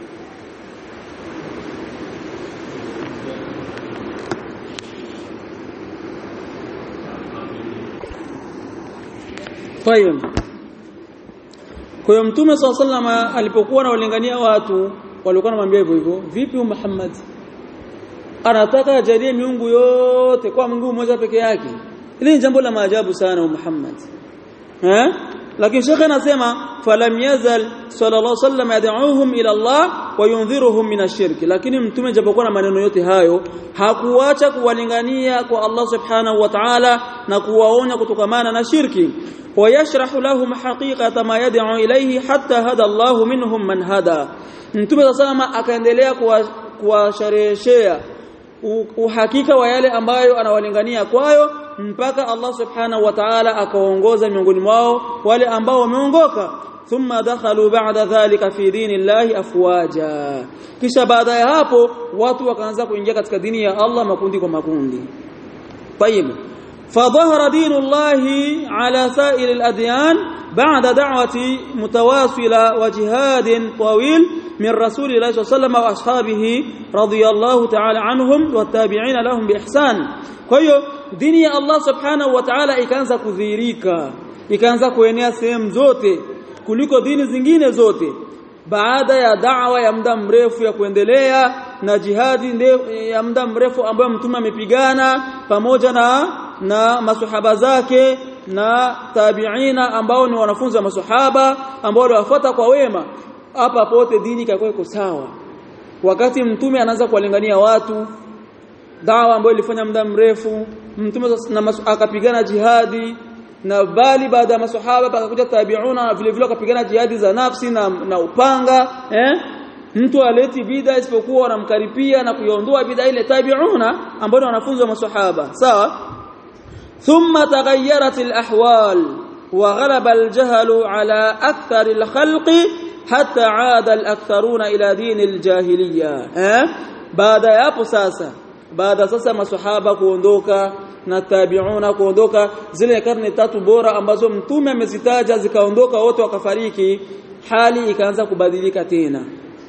Tayeb. Kwa hiyo Mtume SAW alipokuwa anawalingania watu walikuwa wanamwambia hivyo hivyo, vipi Muhammad? Anataka ajalie miungu yote kwa Mungu mmoja peke yake. Hili ni jambo la maajabu sana Muhammad. Eh? Lakini Sheikh anasema falam yazal sallallahu alaihi wasallam yad'uhum ila Allah wa yundhiruhum min ash-shirk. Lakini Mtume japokuwa na maneno yote hayo hakuacha kuwalingania kwa Allah Subhanahu wa Ta'ala na kuwaonya kutokamana na shirki. ويشرح لهم حقيقة ما يدعو إليه حتى هدى الله منهم من هدى Mtume sallama akaendelea kuwashareheshea uhakika wa yale ambayo anawalingania kwayo mpaka Allah subhanahu wa ta'ala akaongoza miongoni mwao wale ambao wameongoka thumma dakhalu ba'da dhalika fi dinillahi afwaja kisha baada ya hapo watu wakaanza kuingia katika dini ya Allah makundi kwa makundi طيب فظهر دين الله على سائر الأديان بعد دعوة متواصلة وجهاد طويل من رسول الله صلى الله عليه وسلم وأصحابه رضي الله تعالى عنهم والتابعين لهم بإحسان kwa dini ya Allah subhanahu wa ta'ala ikaanza kudhihirika ikaanza kuenea sehemu zote kuliko dini zingine zote baada ya da'wa ya muda mrefu ya kuendelea na jihadi ya muda mrefu ambayo mtume amepigana pamoja na na masuhaba zake na tabiina ambao ni wanafunzi wa masuhaba ambao waliwafuata kwa wema hapa pote dini ikakuwa iko sawa wakati mtume anaanza kuwalingania watu dawa ambayo ilifanya muda mrefu mtume akapigana jihadi na bali baada ya maswahaba pakakuja tabiuna vile vile wakapigana jihadi za nafsi na, na upanga eh mtu aleti bid'a isipokuwa wanamkaripia na kuiondoa bid'a ile tabiuna ambao ni wanafunzi wa maswahaba sawa thumma taghayyarat alahwal wa ghalaba aljahl ala akthar alkhalqi hatta aada alaktharuna ila din aljahiliya eh baada ya hapo sasa baada sasa maswahaba kuondoka na tabiuna kuondoka zile karne tatu bora ambazo mtume amezitaja zikaondoka wote wakafariki hali ikaanza kubadilika tena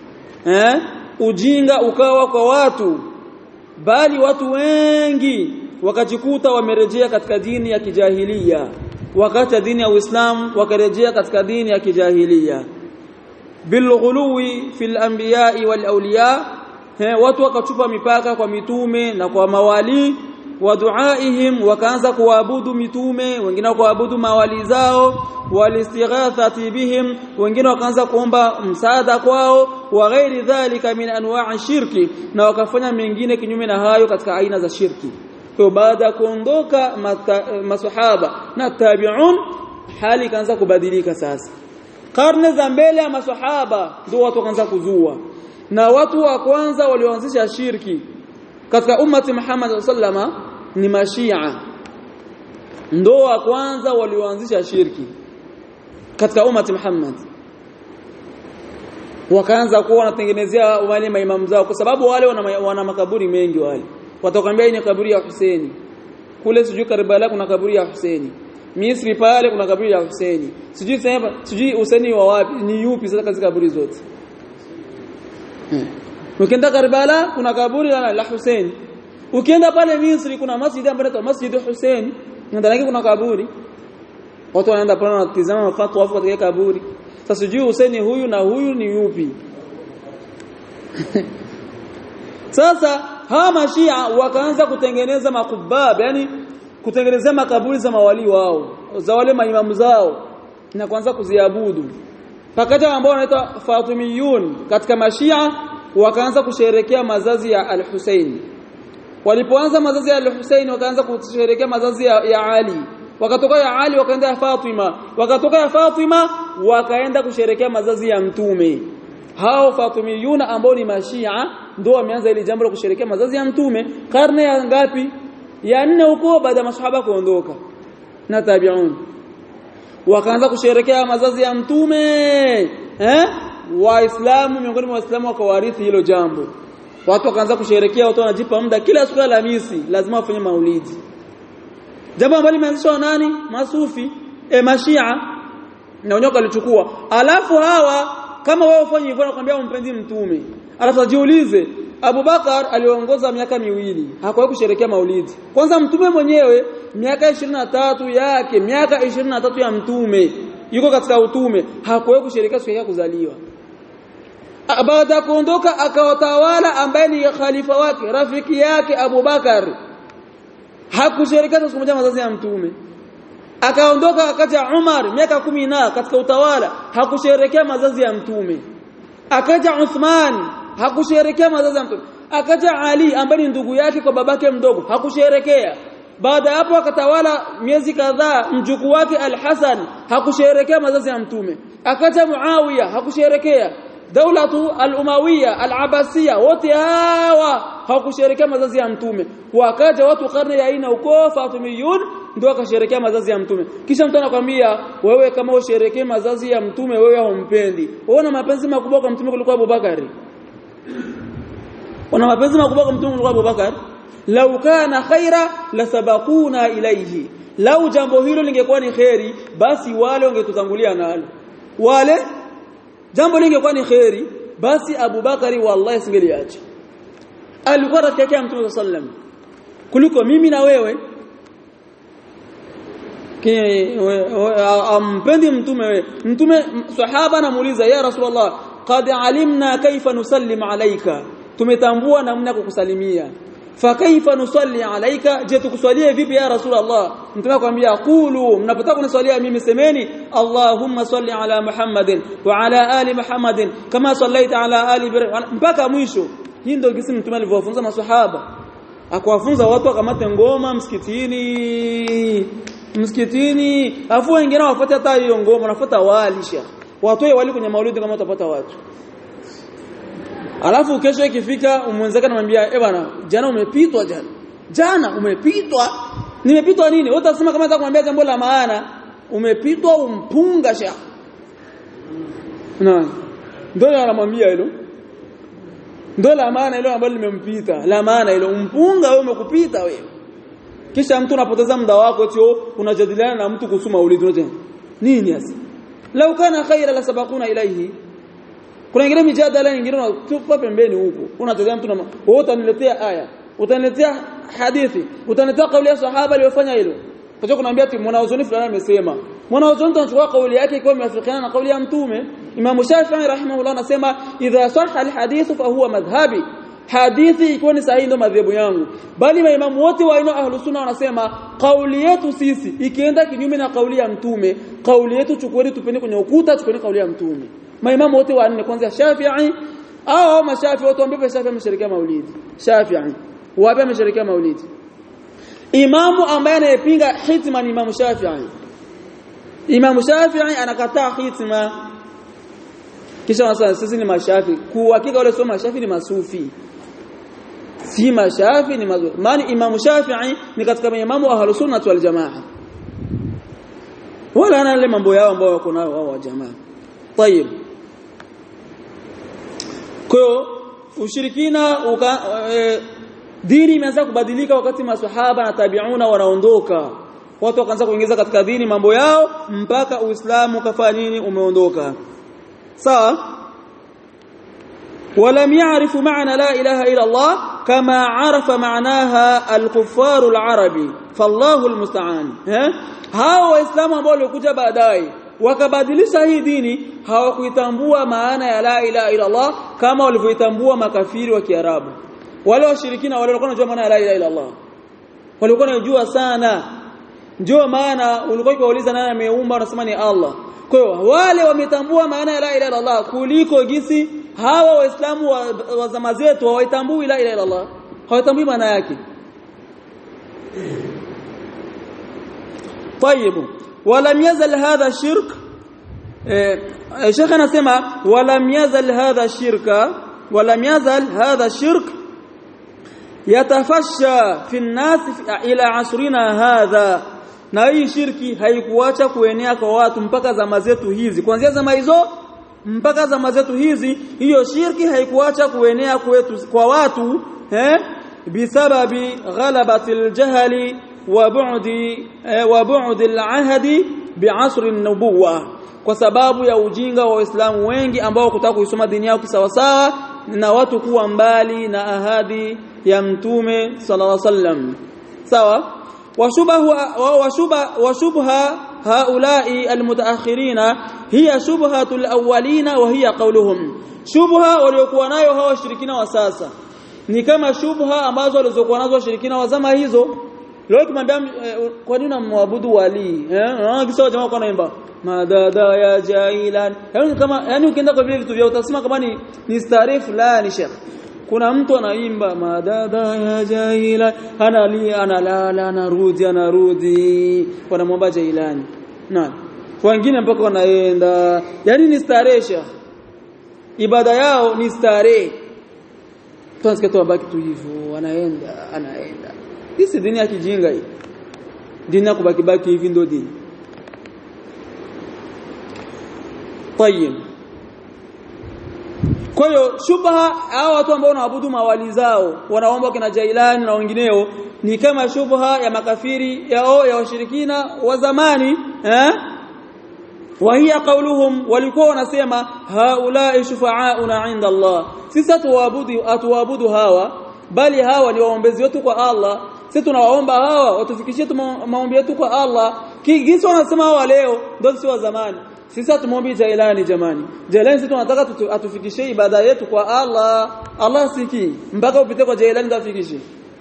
eh ujinga ukawa kwa watu bali watu wengi wakajikuta wamerejea katika dini ya kijahilia wakati dini ya Uislamu wakarejea katika dini ya kijahilia bilghuluwi fil anbiya'i wal awliya he, watu wakachupa mipaka kwa mitume na kwa mawali wa duaihim wakaanza kuabudu mitume wengine kuabudu mawali zao walistighathati bihim wengine wakaanza kuomba msaada kwao wa ghairi dhalika min anwa'i shirki na wakafanya mengine kinyume na hayo katika aina za shirki kwa baada ya kuondoka masahaba na tabi'un hali ikaanza kubadilika sasa karne za mbele ya masahaba ndio watu wakaanza kuzua na watu wa kwanza walioanzisha shirki katika ummati Muhammad sallama ni mashia ndo wa kwanza walioanzisha shirki katika ummati Muhammad wakaanza kuwa wanatengenezea wale maimamu zao kwa sababu wale wana, wana makaburi mengi wale watakwambia ni kaburi ya Husaini kule sijui Karbala kuna kaburi ya Husaini Misri pale kuna kaburi ya Husaini sijui sema sijui Husaini wa wapi ni yupi sasa katika kaburi zote hmm. Ukienda Karbala kuna kaburi la, la Hussein. Ukienda pale Misri kuna masjid ambayo inaitwa Masjid Hussein, ndani yake kuna kaburi. Watu wanaenda pale wanatizama mafatwa wafu katika kaburi. Sasa sijui Hussein huyu na huyu ni yupi? Sasa hawa mashia wakaanza kutengeneza makubab, yani kutengenezea makaburi za mawali wao, za wale maimamu zao na kuanza kuziabudu. Pakaja ambao wanaitwa Fatimiyun katika mashia wakaanza kusherekea mazazi ya Al-Hussein. Walipoanza mazazi ya Al-Hussein wakaanza kusherekea mazazi ya, ya Ali. Wakatoka ya Ali wakaenda ya Fatima. Wakatoka ya Fatima wakaenda kusherekea mazazi ya Mtume. Hao Fatimiyuna ambao ni Mashia ndio wameanza ile jambo la kusherekea mazazi ya Mtume karne ya ngapi? Ya nne huko baada ya maswahaba kuondoka na tabi'un. Wakaanza kusherekea mazazi ya Mtume eh? waislamu miongoni mwa waislamu wakawarithi hilo jambo watu wakaanza kusherekea watu wanajipa muda kila siku ya Alhamisi lazima wafanye maulidi jambo ambalo limeanzishwa nani masufi e mashia na wenyewe walichukua alafu hawa kama wewe ufanye hivyo nakwambia umpendi mtume alafu jiulize Abubakar aliongoza miaka miwili hakuwahi kusherekea maulidi kwanza mtume mwenyewe miaka 23 yake miaka 23 ya mtume yuko katika utume hakuwahi kusherekea siku yake kuzaliwa baada ya kuondoka akawatawala ambaye ni khalifa wake rafiki yake Abu Bakar hakusherekea siku moja mazazi ya mtume akaondoka akaja Umar miaka kumi na katika utawala hakusherekea mazazi ya mtume akaja Uthman hakusherekea mazazi ya mtume akaja Ali ambaye ni ndugu yake kwa babake mdogo hakusherekea baada hapo akatawala miezi kadhaa mjukuu wake Al-Hasan hakusherekea mazazi ya mtume akaja Muawiya hakusherekea daulatu al-Umawiya al-Abbasiyya wote hawa hawakusherekea mazazi ya mtume wakaja watu karne ya aina uko Fatimiyun ndio wakasherekea mazazi ya mtume kisha mtu anakwambia wewe kama usherekee mazazi ya mtume wewe haumpendi wewe mapenzi makubwa kwa mtume kuliko Abubakari una mapenzi makubwa kwa mtume kuliko Abubakar lau kana khaira lasabaquna ilayhi lau jambo hilo lingekuwa ni khairi basi wale wangetutangulia nalo wale jambo lingekuwa ni khairi basi Abubakari wallahi singeliacha alikuwa rafiki yake mtume sallam kuliko mimi na wewe ampendi mtume wewe mtume sahaba anamuuliza ya rasulullah qad alimna kaifa nusallim alayka tumetambua namna kukusalimia fakaifa nusalli alayka je tukuswalie vipi ya rasulullah mtume akwambia qulu mnapotaka kuniswalia mimi semeni allahumma salli ala muhammadin wa ala ali muhammadin kama sallaita ala ali mpaka mwisho hii ndio kisi mtume alivyofunza maswahaba akawafunza watu wakamate ngoma msikitini msikitini afu wengine wafuate hata hiyo ngoma wanafuata wali shekh watoe wali kwenye maulidi kama utapata watu alafu kesho ikifika umwenzake anamwambia eh bwana jana umepitwa jana jana umepitwa nimepitwa nini wewe utasema kama kumwambia jambo la maana umepitwa umpunga shekh na ndio anamwambia hilo ndio la maana hilo ambalo limempita la maana hilo umpunga wewe umekupita wewe kisha mtu unapoteza muda wako tio unajadiliana na mtu kuhusu maulidi unaje nini hasa lau kana khaira la sabaquna ilayhi kuna ingine mijadala nyingine unatupa pembeni huko unatazama mtu na wewe utaniletea aya utaniletea hadithi utaniletea kauli ya sahaba aliyofanya hilo kwa kunaambia ati mwanazuoni fulani amesema mwanazuoni tunachukua kauli yake ikiwa imeafikiana na kauli ya mtume Imam Shafi'i rahimahullah anasema idha sahha alhadith fa huwa madhhabi hadithi ikiwa ni sahihi ndio madhehebu yangu bali maimamu wote wa aina ahlus sunna wanasema kauli yetu sisi ikienda kinyume na kauli ya mtume kauli yetu chukueni tupeni kwenye ukuta chukueni kauli ya mtume maimamu wote wa nne kwanza Shafi'i au mashafi wote ambao Shafi'i ameshirikia maulidi Shafi'i wapi ameshirikia maulidi imamu ambaye anayepinga hitma ni imamu Shafi'i imamu Shafi'i anakataa hitma kisha wanasema sisi ni mashafi kuhakika wale sio mashafi ni masufi si mashafi ni mazuri maana imamu Shafi'i ni katika maimamu wa ahlus sunnah wal jamaa wala ana ile mambo yao ambao wako nayo wao wa jamaa طيب kwa ushirikina uka, e, dini imeanza kubadilika wakati maswahaba na tabiuna wanaondoka watu wakaanza kuingiza katika dini mambo yao mpaka uislamu kafanya nini umeondoka sawa ولم يعرفوا معنى لا إله إلا الله كما عرف معناها الكفار العربي فالله المستعان hao waislamu ambao walikuja baadaye wakabadilisha hii dini hawakuitambua maana ya la ilaha illa Allah kama walivyoitambua makafiri wa Kiarabu wale washirikina wale walikuwa wanajua maana ya la ilaha illa Allah walikuwa wanajua sana ndio maana ulikuwa ukiwauliza nani ameumba wanasema ni Allah kwa hiyo wale wametambua maana ya la ilaha illa Allah kuliko gisi hawa waislamu wa, wa zama zetu hawaitambui la ilaha illa Allah hawatambui maana yake طيب ولم يزل هذا الشرك شيخ anasema ولم يزل هذا الشرك ولم يزل هذا الشرك يتفشى في الناس الى عصرنا هذا na hii shirki haikuacha kuenea kwa watu mpaka zama zetu hizi kuanzia zama hizo mpaka zama zetu hizi hiyo shirki haikuacha kuenea kwetu kwa watu eh bisababi ghalabatil jahali wa bu'di wa bu'di al-ahdi bi'asr an-nubuwah kwa sababu ya ujinga wa waislamu wengi ambao kutaka kuisoma dini yao kisawasawa na watu kuwa mbali na ahadi ya mtume sallallahu alaihi wasallam sawa وشبه وشبه وشبه هؤلاء المتأخرين هي شبهة الأولين وهي قولهم شبهة waliokuwa nayo hawa washirikina wa sasa ni kama shubha ambazo walizokuwa nazo washirikina wa zama hizo leo kimwambia kwa nini unamwabudu wali eh unaona kisao jamaa kwa naimba madada ya jailan yani kama yani ukienda kwa vile vitu vya utasema kama ni ni starehe fulani shekh kuna mtu anaimba madada ya jaila analia analala anarudi anarudi wanamwomba jailani na wengine mpaka wanaenda yani ni staresha ibada yao ni starehe tunasikia tu abaki tu hivyo anaenda anaenda hii si dini ya kijinga hii dini ya kubaki baki hivi ndio dini طيب kwa hiyo shubha hao watu ambao wanaabudu mawali zao wanaomba kina Jailani na wengineo ni kama shubha ya makafiri yao ya washirikina wa zamani eh وهي قولهم walikuwa wanasema haula shufa'auna 'inda Allah sisi tuwaabudu atuabudu hawa bali hawa ni waombezi wetu kwa Allah sisi tunawaomba hawa watufikishie maombi yetu kwa Allah kigisi wanasema hawa leo ndio si wa zamani sisi tumwombi Jailani jamani Jailani sisi tunataka atufikishie ibada yetu kwa Allah Allah siki mpaka upite kwa Jailani ndio afikishe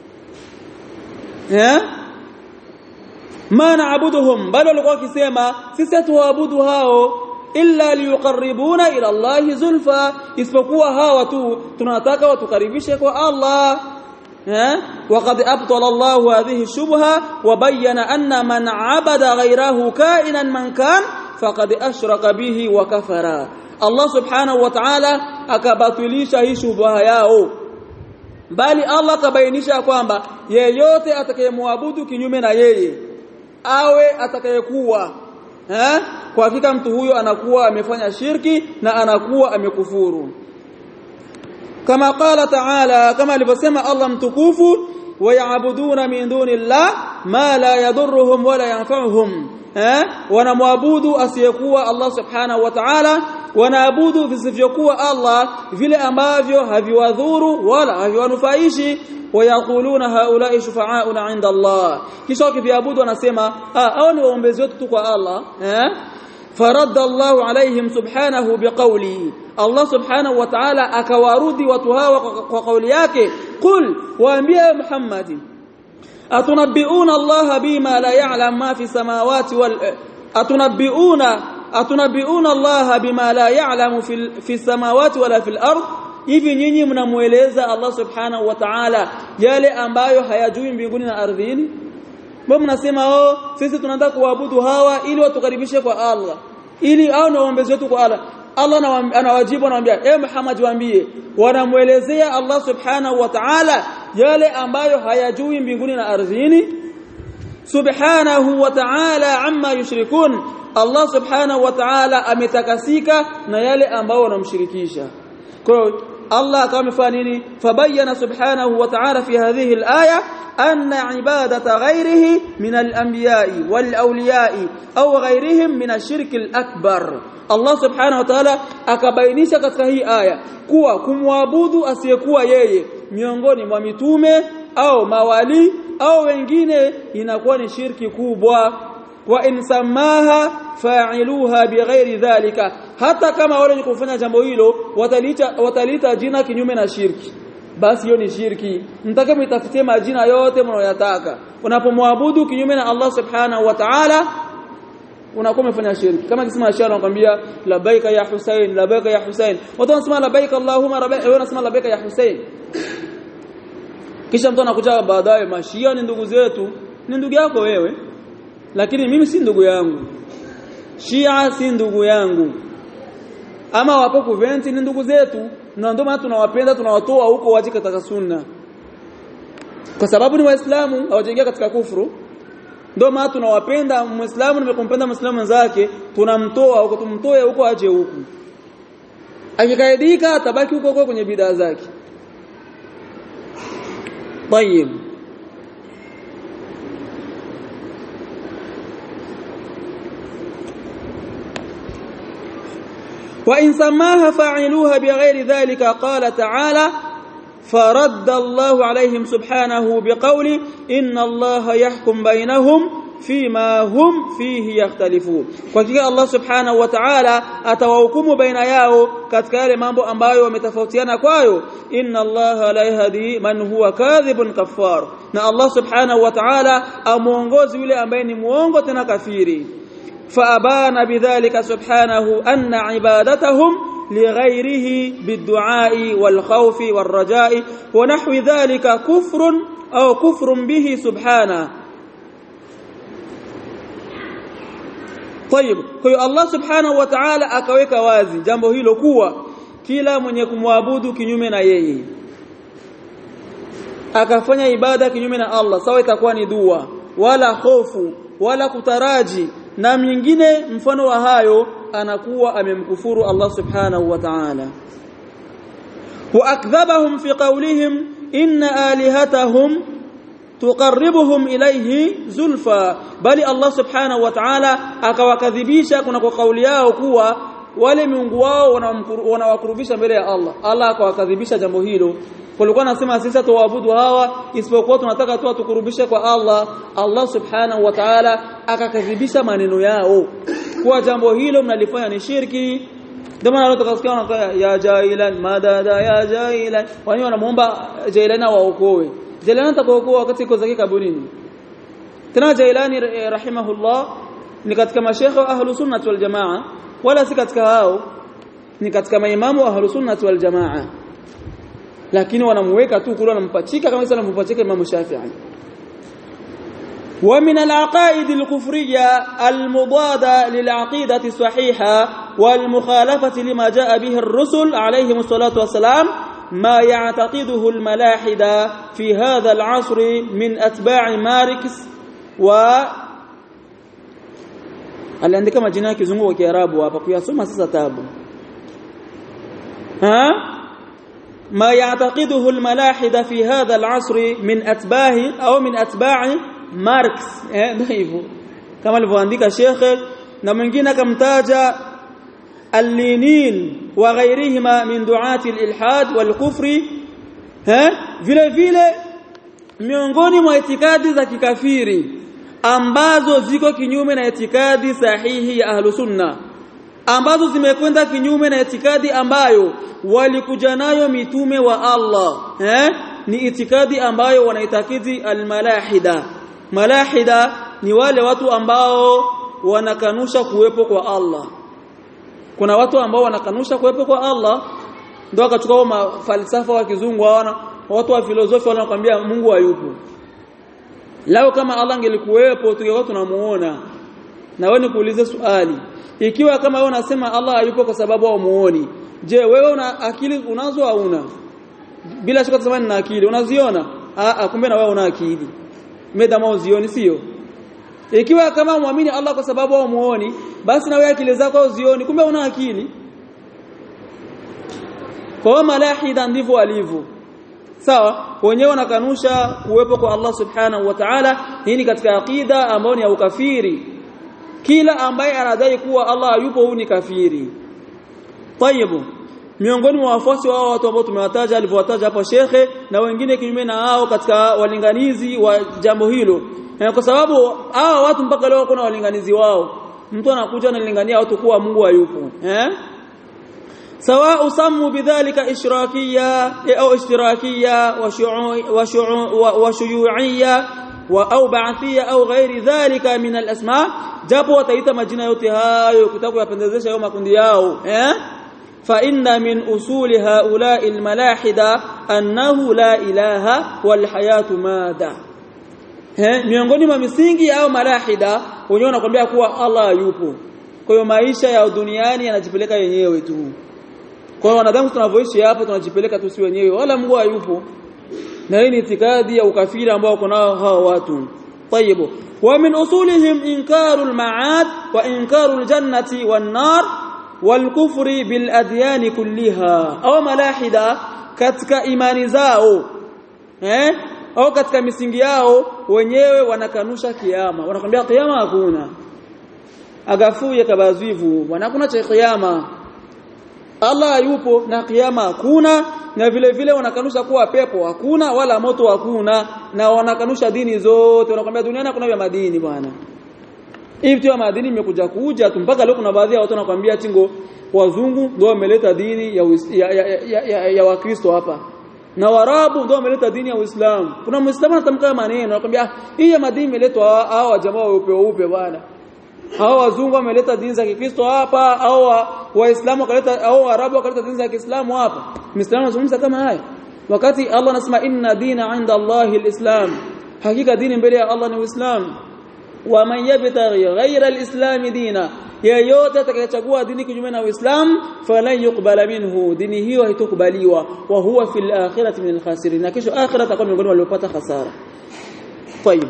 eh ma naabuduhum bali walikuwa wakisema sisi tuwaabudu hao illa liyuqarribuna ila Allah zulfa isipokuwa hawa tu tunataka watukaribishe kwa Allah وقد أبطل الله هذه الشبهة وبين أن من عبد غيره كائنا من كان فقد أشرك به وكفر الله سبحانه وتعالى akabatilisha hii shubha yao bali Allah kabainisha kwamba yeyote atakayemwabudu kinyume na yeye awe atakayekuwa eh kwa hakika mtu huyo anakuwa amefanya shirki na anakuwa amekufuru kama qala ta'ala kama alivyosema Allah mtukufu wayabuduna min dunillah ma la yadurruhum wala yanfa'uhum eh wanamwabudu asiyekuwa Allah subhanahu wa ta'ala wanaabudu visivyokuwa Allah vile ambavyo haviwadhuru wala haviwanufaishi wayakuluna haulai shufa'auna 'inda Allah kisha wakiviabudu wanasema ah hao ni waombezi wetu tu kwa Allah eh فرد الله عليهم سبحانه بقوله الله سبحانه وتعالى akawarudi watu hawa kwa kauli yake qul waambie Muhammad atunabbiuna Allah bima la ya'lam ma fi samawati wal atunabbiuna atunabbiuna Allah bima la ya'lamu fi samawati wala fil ard hivi nyinyi mnamueleza Allah subhanahu wa ta'ala yale ambayo hayajui mbinguni na ardhini mbona mnasema oh sisi tunataka kuabudu hawa ili watukaribishe kwa Allah ili au na waombezi wetu kwa Allah Allah anawajibu anawaambia eh Muhammad waambie wanamuelezea Allah subhanahu wa ta'ala yale ambayo hayajui mbinguni na ardhini subhanahu wa ta'ala amma yushrikun Allah subhanahu wa ta'ala ametakasika na yale ambao wanamshirikisha kwa hiyo Allah akawa amefanya nini fabayana subhanahu wa ta'ala fi hadhihi al-aya anna ibadata ghayrihi min al-anbiya'i wal-awliya'i aw ghayrihim min ash-shirk al-akbar Allah subhanahu wa ta'ala akabainisha katika hii aya kuwa kumwabudu asiyekuwa yeye miongoni mwa mitume au mawali au wengine inakuwa ni shirki kubwa wa in samaha fa'iluha bighairi dhalika hata kama wale wenye kufanya jambo hilo watalita watalita jina kinyume na shirki basi hiyo ni shirki mtake mtafutie majina yote mnayotaka unapomwabudu kinyume na Allah subhanahu wa ta'ala unakuwa umefanya shirki kama kisema ashara anakuambia labaika ya Hussein labaika ya Hussein watu wanasema labaika Allahumma rabbika wewe unasema labaika ya Hussein kisha mtu anakuja baadaye mashia ni ndugu zetu ni ndugu yako wewe lakini mimi si ndugu yangu Shia si ndugu yangu ama wapo kuventi ni ndugu zetu na ndio maana tunawapenda tunawatoa huko waje katika sunna kwa sababu ni waislamu hawajaingia katika kufuru ndio maana tunawapenda muislamu nimekumpenda muislamu wenzake tunamtoa huko tumtoe huko aje huku akikaidika atabaki huko huko kwenye bidaa zake طيب وإن سماها فاعلوها بغير ذلك قال تعالى فرد الله عليهم سبحانه بقول إن الله يحكم بينهم فيما هم فيه يختلفون وكذا الله سبحانه وتعالى atawahukumu baina yao katika yale mambo ambayo wametofautiana kwayo inna Allah la yahdi man huwa kadhibun kaffar na Allah subhanahu wa ta'ala amuongozi yule ambaye ni muongo tena kafiri فأبان بذلك سبحانه أن عبادتهم لغيره بالدعاء والخوف والرجاء ونحو ذلك كفر أو كفر به سبحانه طيب kwa Allah subhanahu wa ta'ala akaweka wazi jambo hilo kuwa kila mwenye kumwabudu kinyume na yeye akafanya ibada kinyume na Allah sawa itakuwa ni dua wala hofu wala kutaraji na mingine mfano wa hayo anakuwa amemkufuru Allah subhanahu wa ta'ala wa akdhabahum fi qawlihim inna alihatahum tuqarribuhum ilayhi zulfa bali Allah subhanahu wa ta'ala akawakadhibisha kuna kwa kauli yao kuwa wale miungu wao wanawakurubisha mbele ya Allah Allah akawakadhibisha jambo hilo walikuwa nasema sisi tuwaabudu hawa isipokuwa tunataka tu tukurubishe kwa Allah Allah subhanahu wa ta'ala akakadhibisha maneno yao kwa jambo hilo mnalifanya ni shirki ndio maana tukasikia wanatoa ya jailan madada ya jailan wani wanamuomba jailana waokoe jailana atakuokoa wakati iko zake kaburini tena jailani rahimahullah ni katika mashekhe wa ahlus sunnah wal jamaa wala si katika hao ni katika maimamu wa ahlus sunnah wal jamaa lakini wanamuweka tu kule wanampachika kama sasa wanampachika Imam Shafi'i ومن العقائد الكفرية المضادة للعقيدة الصحيحة والمخالفة لما جاء به الرسل عليهم الصلاة والسلام ما يعتقده الملاحدة في هذا العصر من أتباع ماركس و aliandika majina ya kizungu wa kiarabu hapa kuyasoma sasa tabu ha ما يعتقده الملاحدة في هذا العصر من أتباع أو من أتباع ماركس hivyo kama alivyoandika shekhe na mwingine akamtaja al-Lenin wa ghairihima min duati al-ilhad wal-kufri vile vile miongoni mwa itikadi za kikafiri ambazo ziko kinyume na itikadi sahihi ya ahlu sunna ambazo zimekwenda kinyume na itikadi ambayo walikuja nayo mitume wa Allah eh ni itikadi ambayo wanaitakidi almalahida malahida ni wale watu ambao wanakanusha kuwepo kwa Allah kuna watu ambao wanakanusha kuwepo kwa Allah ndio akachukua mafalsafa wa kizungu hawana watu wa filosofi wanakuambia Mungu hayupo lao kama Allah angelikuwepo tungekuwa tunamuona na wewe nikuulize swali ikiwa kama wewe unasema Allah hayupo kwa sababu haumuoni je wewe una akili unazo au una bila shaka tuseme na akili unaziona ah kumbe na wewe una akili medama uzioni sio ikiwa kama muamini Allah kwa sababu haumuoni basi na wewe akili zako uzioni kumbe una akili kwa malahida ndivyo alivyo sawa wenyewe wanakanusha kuwepo kwa Allah subhanahu wa ta'ala hii ni katika aqida ambayo ni ya ukafiri kila ambaye anadai kuwa Allah yupo huyu ni kafiri tayyibu miongoni mwa wafuasi wao watu ambao tumewataja alivyowataja hapo shekhe na wengine kinyume na hao katika walinganizi wa jambo hilo kwa sababu hao watu mpaka leo kuna walinganizi wao mtu anakuja analingania watu kuwa Mungu hayupo eh سواء سموا بذلك إشراكية أو اشتراكية وشيوعية أو بعثية أو غير ذلك من الأسماء جابوا وتيتا مجينة يوتها يكتبوا يبندزيش يوم كندياو فإن من أصول هؤلاء الملاحدة أنه لا إله والحياة ماذا miongoni mwa misingi au malahida wenyewe wanakuambia kuwa Allah yupo kwa hiyo maisha ya duniani yanajipeleka yenyewe tu kwa wanadamu tunavyoishi hapa tunajipeleka tu si wenyewe wala Mungu hayupo na hii ni itikadi ya ukafiri ambao wako nao hao watu طيب ومن اصولهم انكار المعاد وانكار الجنه والنار والكفر بالاديان كلها au malahida katika imani zao eh au katika misingi yao wenyewe wanakanusha kiyama wanakwambia kiyama hakuna agafuye kabazivu wanakuna cha kiyama Allah yupo na kiyama hakuna na vile vile wanakanusha kuwa pepo hakuna wala moto hakuna na wanakanusha dini zote wanakuambia duniani hakuna vya madini bwana hivi tu madini imekuja kuja tu mpaka leo kuna baadhi ya watu wanakuambia tingo wazungu ndio wameleta dini ya, ya, ya, ya, ya, ya wakristo hapa na warabu ndio wameleta dini ya Uislamu kuna muislamu anatamka maneno anakuambia hii ya madini imeletwa hao jamaa weupe weupe bwana hao wazungu wameleta dini za Kikristo hapa au waislamu wakaleta au arabu wakaleta dini za Kiislamu hapa muislamu anazungumza kama haya wakati Allah anasema inna dina inda Allahi alislam hakika dini mbele ya Allah ni Uislamu wa man yabtaghi ghayra alislam dina yeyote atakayechagua dini kinyume na Uislamu falan yuqbala minhu dini hiyo haitokubaliwa wa huwa fil akhirati min alkhasirin na kesho akhirah atakuwa miongoni waliopata hasara طيب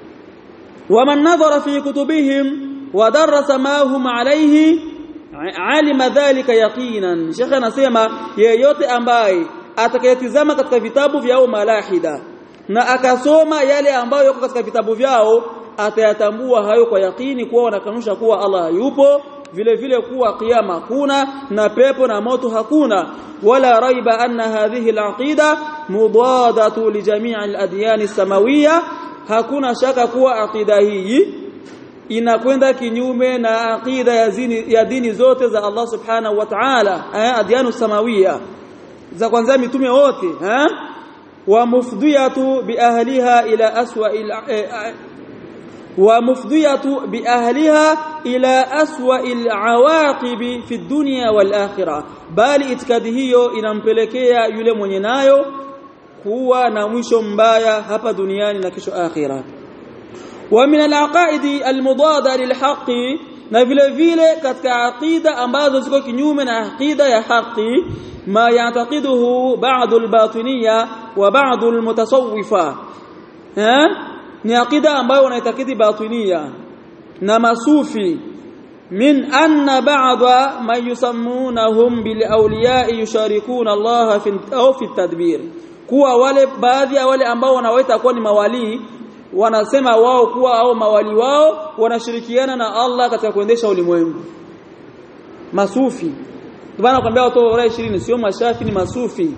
ومن نظر في كتبهم ودرس ما هم عليه alima dhalika yaqinan shekhe anasema yeyote ambaye atakayetizama katika vitabu vyao malahida na akasoma yale ambayo yako katika vitabu vyao atayatambua hayo kwa yakini kuwa wanakanusha kuwa Allah yupo vile vile kuwa kiyama hakuna na pepo na moto hakuna wala raiba anna hadhihi alaqida mudadatu li jami' al-adyan as-samawiyya hakuna shaka kuwa aqida hii inakwenda kinyume na aqida ya, zini, ya dini zote za Allah subhanahu wa ta'ala eh, adyanu samawia za kwanza mitume wote eh? wa mufdiyatu bi ahliha ila aswa ila eh, wa mufdiyatu bi ahliha ila aswa alawaqibi fi dunya wal akhirah bali itikadi hiyo inampelekea yule mwenye nayo kuwa na mwisho mbaya hapa duniani na kesho akhirah ومن العقائد المضاده للحق na vile vile katika aqida ambazo ziko kinyume na aqida ya haki ma yataqiduhu ba'd al-batiniya wa ba'd al-mutasawwifa eh ni aqida ambayo wanaitakidi batiniya na masufi min anna ba'd man yusammunahum bil awliya yusharikuna Allah fi au fi tadbir kuwa wale baadhi ya wale ambao wanawaita kuwa ni mawalii wanasema wao kuwa au mawali wao wanashirikiana na Allah katika kuendesha ulimwengu masufi bwana nakwambia watu wa 20 sio mashafi ni masufi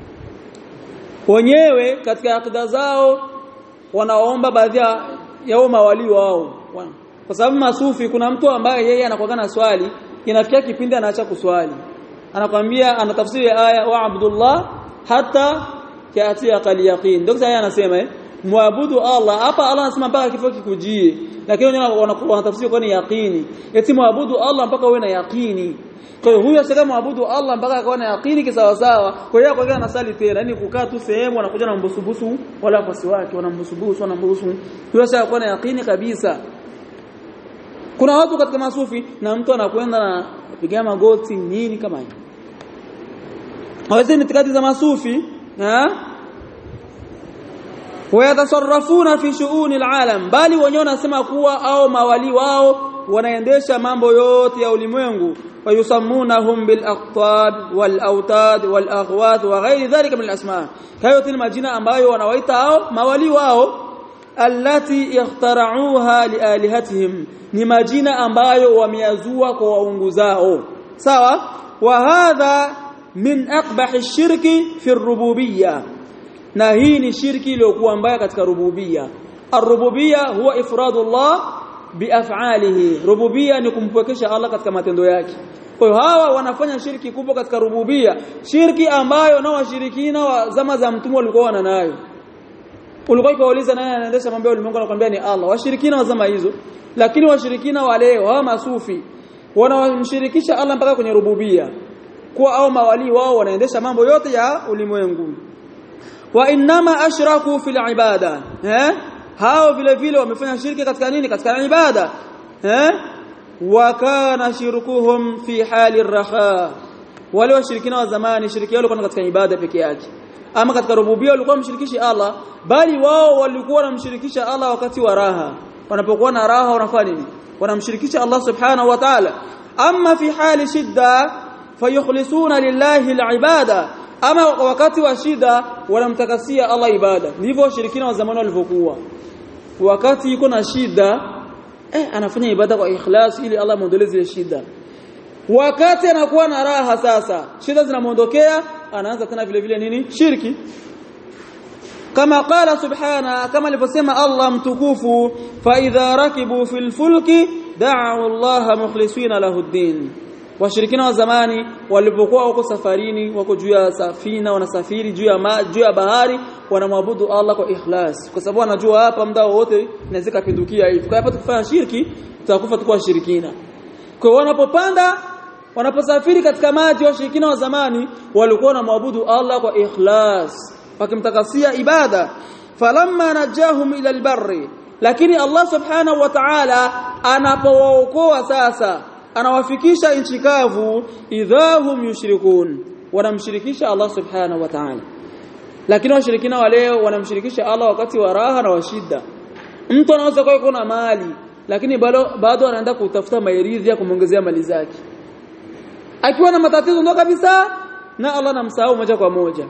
wenyewe katika akida zao wanaomba baadhi ya mawali wao kwa sababu masufi kuna mtu ambaye yeye anakuwa na swali inafikia kipindi anaacha kuswali anakwambia anatafsiri aya wa abdullah hata kiati aqal yaqin ndio sasa anasema eh muabudu Allah hapa Allah anasema mpaka kifo kikujie lakini wenyewe wanatafsiri kwa ni yaqini eti muabudu Allah mpaka uwe na yaqini kwa hiyo huyo asema muabudu Allah mpaka akawa na yaqini kisawa sawa kwa hiyo kwa anasali tena yani kukaa tu sehemu anakuja na mbusubusu wala wafasi wake wanambusubusu wanambusu huyo sasa akawa na yaqini kabisa kuna watu katika masufi na mtu anakwenda na kupiga magoti nini kama hiyo hawezi ni itikadi za masufi ha wayatasarrafuna fi shu'uni alalam bali wenyewe wanasema kuwa au mawali wao wanaendesha mambo yote ya ulimwengu wayusammunahum bil aqtab wal autad wal aghwath wa ghairi dhalika min al asma hayo ni majina ambayo wanawaita hao mawali wao allati ikhtara'uha lialihatihim ni majina ambayo wameyazua kwa waungu zao sawa wa hadha min aqbahi shirki fi ar-rububiyyah na hii ni shirki iliyokuwa mbaya katika rububia ar-rububia huwa ifradullah biaf'alihi rububia ni kumpwekesha Allah katika matendo yake kwa hiyo hawa wanafanya shirki kubwa katika rububia shirki ambayo na washirikina wa zama za mtume walikuwa nayo ulikuwa ukauliza nani anaendesha mambo ya ulimwengu anakuambia ni Allah washirikina wa zama hizo lakini washirikina wa leo hawa masufi wanamshirikisha Allah mpaka kwenye rububia kwa au mawali wao wanaendesha mambo yote ya ulimwengu wa inma ashraku fil ibada eh hao vile vile wamefanya shirki katika nini katika ibada eh wa kana shirkuhum fi hali raha wale washirikina wa zamani shiriki yao katika ibada peke yake ama katika rububia walikuwa mshirikishi Allah bali wao walikuwa wanamshirikisha Allah wakati wa raha wanapokuwa na raha wanafanya nini wanamshirikisha Allah subhanahu wa ta'ala amma fi hali shidda fayukhlisuna lillahi alibada ama wakati wa shida wanamtakasia Allah ibada ndivyo washirikina wa zamani walivyokuwa wakati yuko na shida eh anafanya ibada kwa ikhlas ili Allah muondolee zile shida wakati anakuwa na raha sasa shida zinamuondokea anaanza tena vile vile nini shirki kama qala subhana kama alivyosema Allah mtukufu fa idha rakibu fil fulki da'u Allah mukhlisina lahu ad-din washirikina wa zamani walipokuwa wako safarini wako juu ya safina wanasafiri juu ya juu ya bahari wanamwabudu Allah kwa ikhlas kwa sababu anajua hapa muda wote inaweza kupindukia hivi kwa hapa tukifanya shirki tutakufa tukua shirikina kwa hiyo wanapopanda wanaposafiri katika maji washirikina wa zamani walikuwa wanamwabudu Allah kwa ikhlas wakimtakasia ibada falamma najahum ila albarri lakini Allah subhanahu wa ta'ala anapowaokoa sasa anawafikisha nchi kavu idhahum yushrikun wanamshirikisha Allah subhanahu wa ta'ala lakini washirikina wa leo wanamshirikisha Allah wakati wa raha na washida mtu anaweza kuwa na mali lakini bado bado anaenda kutafuta mairidhi ya kumongezea mali zake akiwa na matatizo ndo kabisa na Allah anamsahau moja kwa moja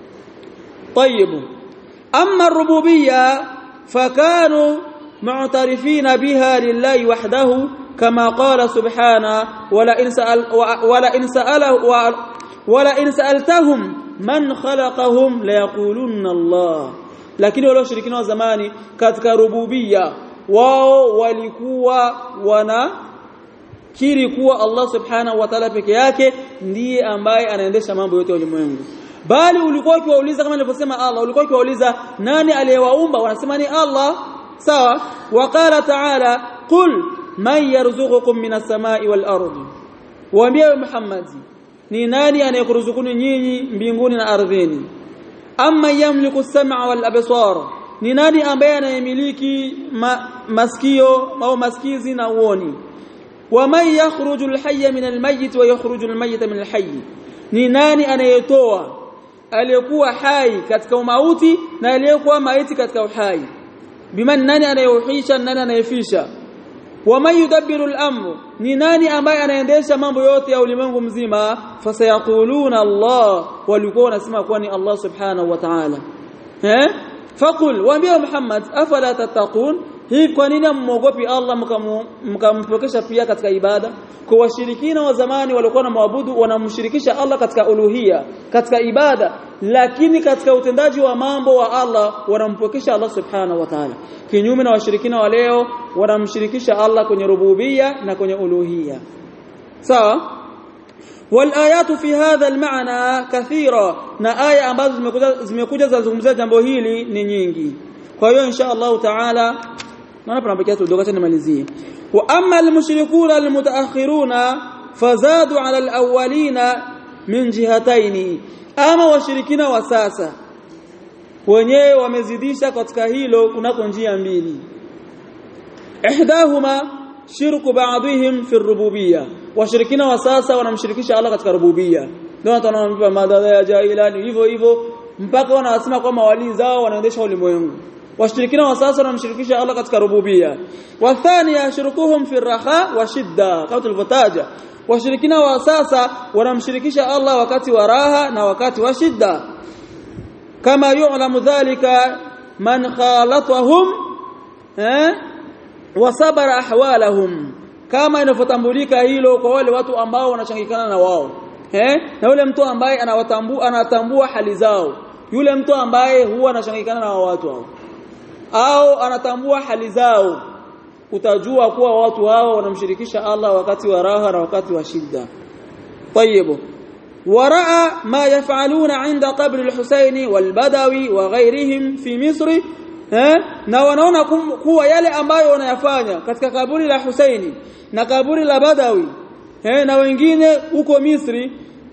طيب اما الربوبيه فكانوا معترفين بها لله وحده كما قال سبحانه ولا إن سأل ولا إن سأله ولا إن سألتهم من خلقهم ليقولن الله lakini wale washirikina wa zamani katika rububia wao walikuwa wana kiri kuwa Allah subhanahu wa ta'ala peke yake ndiye ambaye anaendesha mambo yote ya ulimwengu bali ulikuwa ukiwauliza kama nilivyosema Allah ulikuwa ukiwauliza nani aliyewaumba wanasema ni Allah sawa waqala ta'ala qul man yarzuqukum minas samai wal ardi waambie Muhammad ni nani anayekuruzukuni nyinyi mbinguni na ardhini amma yamliku as-sam'a wal absar ni nani ambaye anayemiliki ma, masikio au masikizi na uoni waman yakhruju al-hayya min al-mayyit wa yakhruju al-mayyita min al-hayy ni nani anayetoa aliyekuwa hai katika umauti na aliyekuwa maiti katika uhai biman nani anayeuhisha nani anayefisha waman yudabbiru al-amr ni nani ambaye anaendesha mambo yote ya ulimwengu mzima fasayaquluna Allah walikuwa wanasema kuwa ni Allah subhanahu wa ta'ala eh faqul waambie Muhammad afala tattaqun hii kwa nini mmogopi Allah mkampokesha pia katika ibada kwa washirikina wa zamani walikuwa na maabudu wanamshirikisha Allah katika uluhia katika ibada lakini katika utendaji wa mambo wa Allah wanampokesha Allah subhanahu wa ta'ala kinyume na washirikina wa leo wanamshirikisha Allah kwenye rububia na kwenye uluhia sawa والآيات في هذا المعنى كثيرة na aya ambazo zimekuja zimekuja zazungumzia jambo hili ni nyingi kwa hiyo insha Allah taala naona panabakia tu dogo nimalizie wa amma almushrikuna almutaakhiruna fazadu ala alawwalina min jihataini ama washirikina wa sasa wenyewe wamezidisha katika hilo kunako njia mbili ihdahuma shirku ba'dihim fi rububiyya washirikina wa sasa wanamshirikisha Allah katika rububiyya ndio tunaomba madada ya jailani hivyo hivyo mpaka wanasema kwamba wali zao wanaendesha ulimwengu washirikina wa sasa wanamshirikisha Allah katika rububiyya wa thania shirkuhum fi raha wa shidda kama tulivyotaja washirikina wa sasa wanamshirikisha Allah wakati wa raha na wakati wa shidda kama yu'lamu dhalika man khalatahum eh wasabara ahwalahum kama inavyotambulika hilo kwa wale watu ambao wanachangikana na wao eh na yule mtu ambaye anawatambua anatambua hali zao yule mtu ambaye huwa anachangikana na watu hao au anatambua hali zao utajua kuwa watu hao wanamshirikisha Allah wakati wa raha na wakati wa shida طيب ورأى ما يفعلون عند قبر الحسين والبدوي وغيرهم في مصر eh na wanaona kuwa yale ambayo wanayafanya katika kaburi la Husaini na kaburi la Badawi eh na wengine huko Misri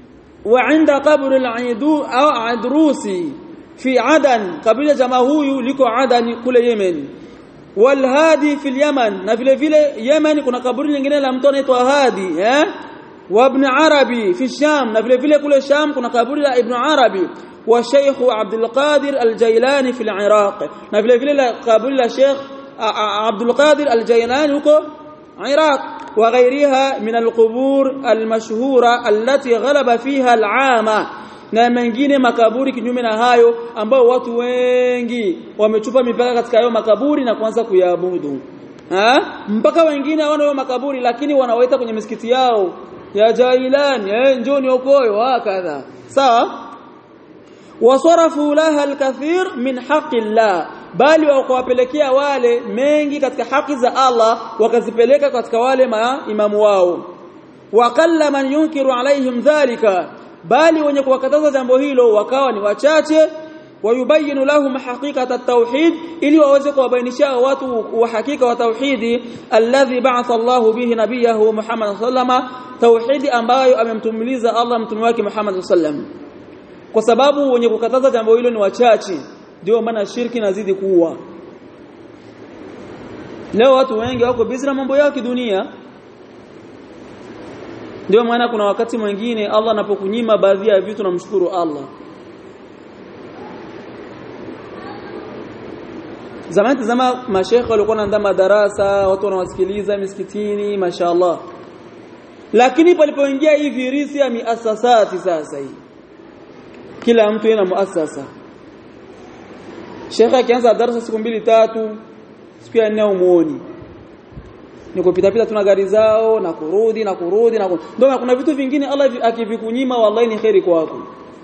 wa inda qabri al-Aidu au Adrusi fi Adan kabila jamaa huyu liko Adan kule Yemen walhadi fi Yaman na vile vile Yemen kuna kaburi lingine la mtu anaitwa Hadi eh wa ibn Arabi fi Sham na vile vile kule Sham kuna kaburi la Ibn Arabi وشيخ عبد القادر الجيلاني في العراق na vile vile kaburi la Sheikh Abdul Qadir al-Jailani huko Iraq وغيرها من القبور المشهورة التي غلب فيها العامة na mengine makaburi kinyume na hayo ambao watu wengi wamechupa mipaka katika hayo makaburi na kuanza kuyaabudu mpaka wengine hawana hayo makaburi lakini wanawaita kwenye misikiti yao ya Jailani eh njoni okoyo hakadha sawa wasarafu laha alkathir min haqqi Allah bali wakawapelekea wale mengi katika haki za Allah wakazipeleka katika wale maimamu wao waqalla man yunkiru alaihim dhalika bali wenye kuwakataza jambo hilo wakawa ni wachache wayubayinu lahum haqiqata at-tauhid ili waweze kuwabainishia watu wa hakika wa tauhidi alladhi ba'atha Allahu bihi nabiyahu Muhammad sallama tauhidi ambayo amemtumiliza Allah mtume wake Muhammad sallam kwa sababu wenye kukataza jambo hilo ni wachache ndio maana shirki nazidi kuwa leo watu wengi wako busy na mambo yao kidunia ndio maana kuna wakati mwingine Allah anapokunyima baadhi ya vitu namshukuru Allah zamani tazama mashekhe walikuwa wanaandaa madarasa watu wanawasikiliza misikitini mashaallah lakini palipoingia hii virisi ya miasasati sasa hii kila mtu yana muasasa Sheikh akianza darasa siku mbili tatu siku ya nne umuoni ni kupita pita tuna gari zao na kurudi na kurudi na ndio kuna vitu vingine Allah akivikunyima wallahi ni khairi kwako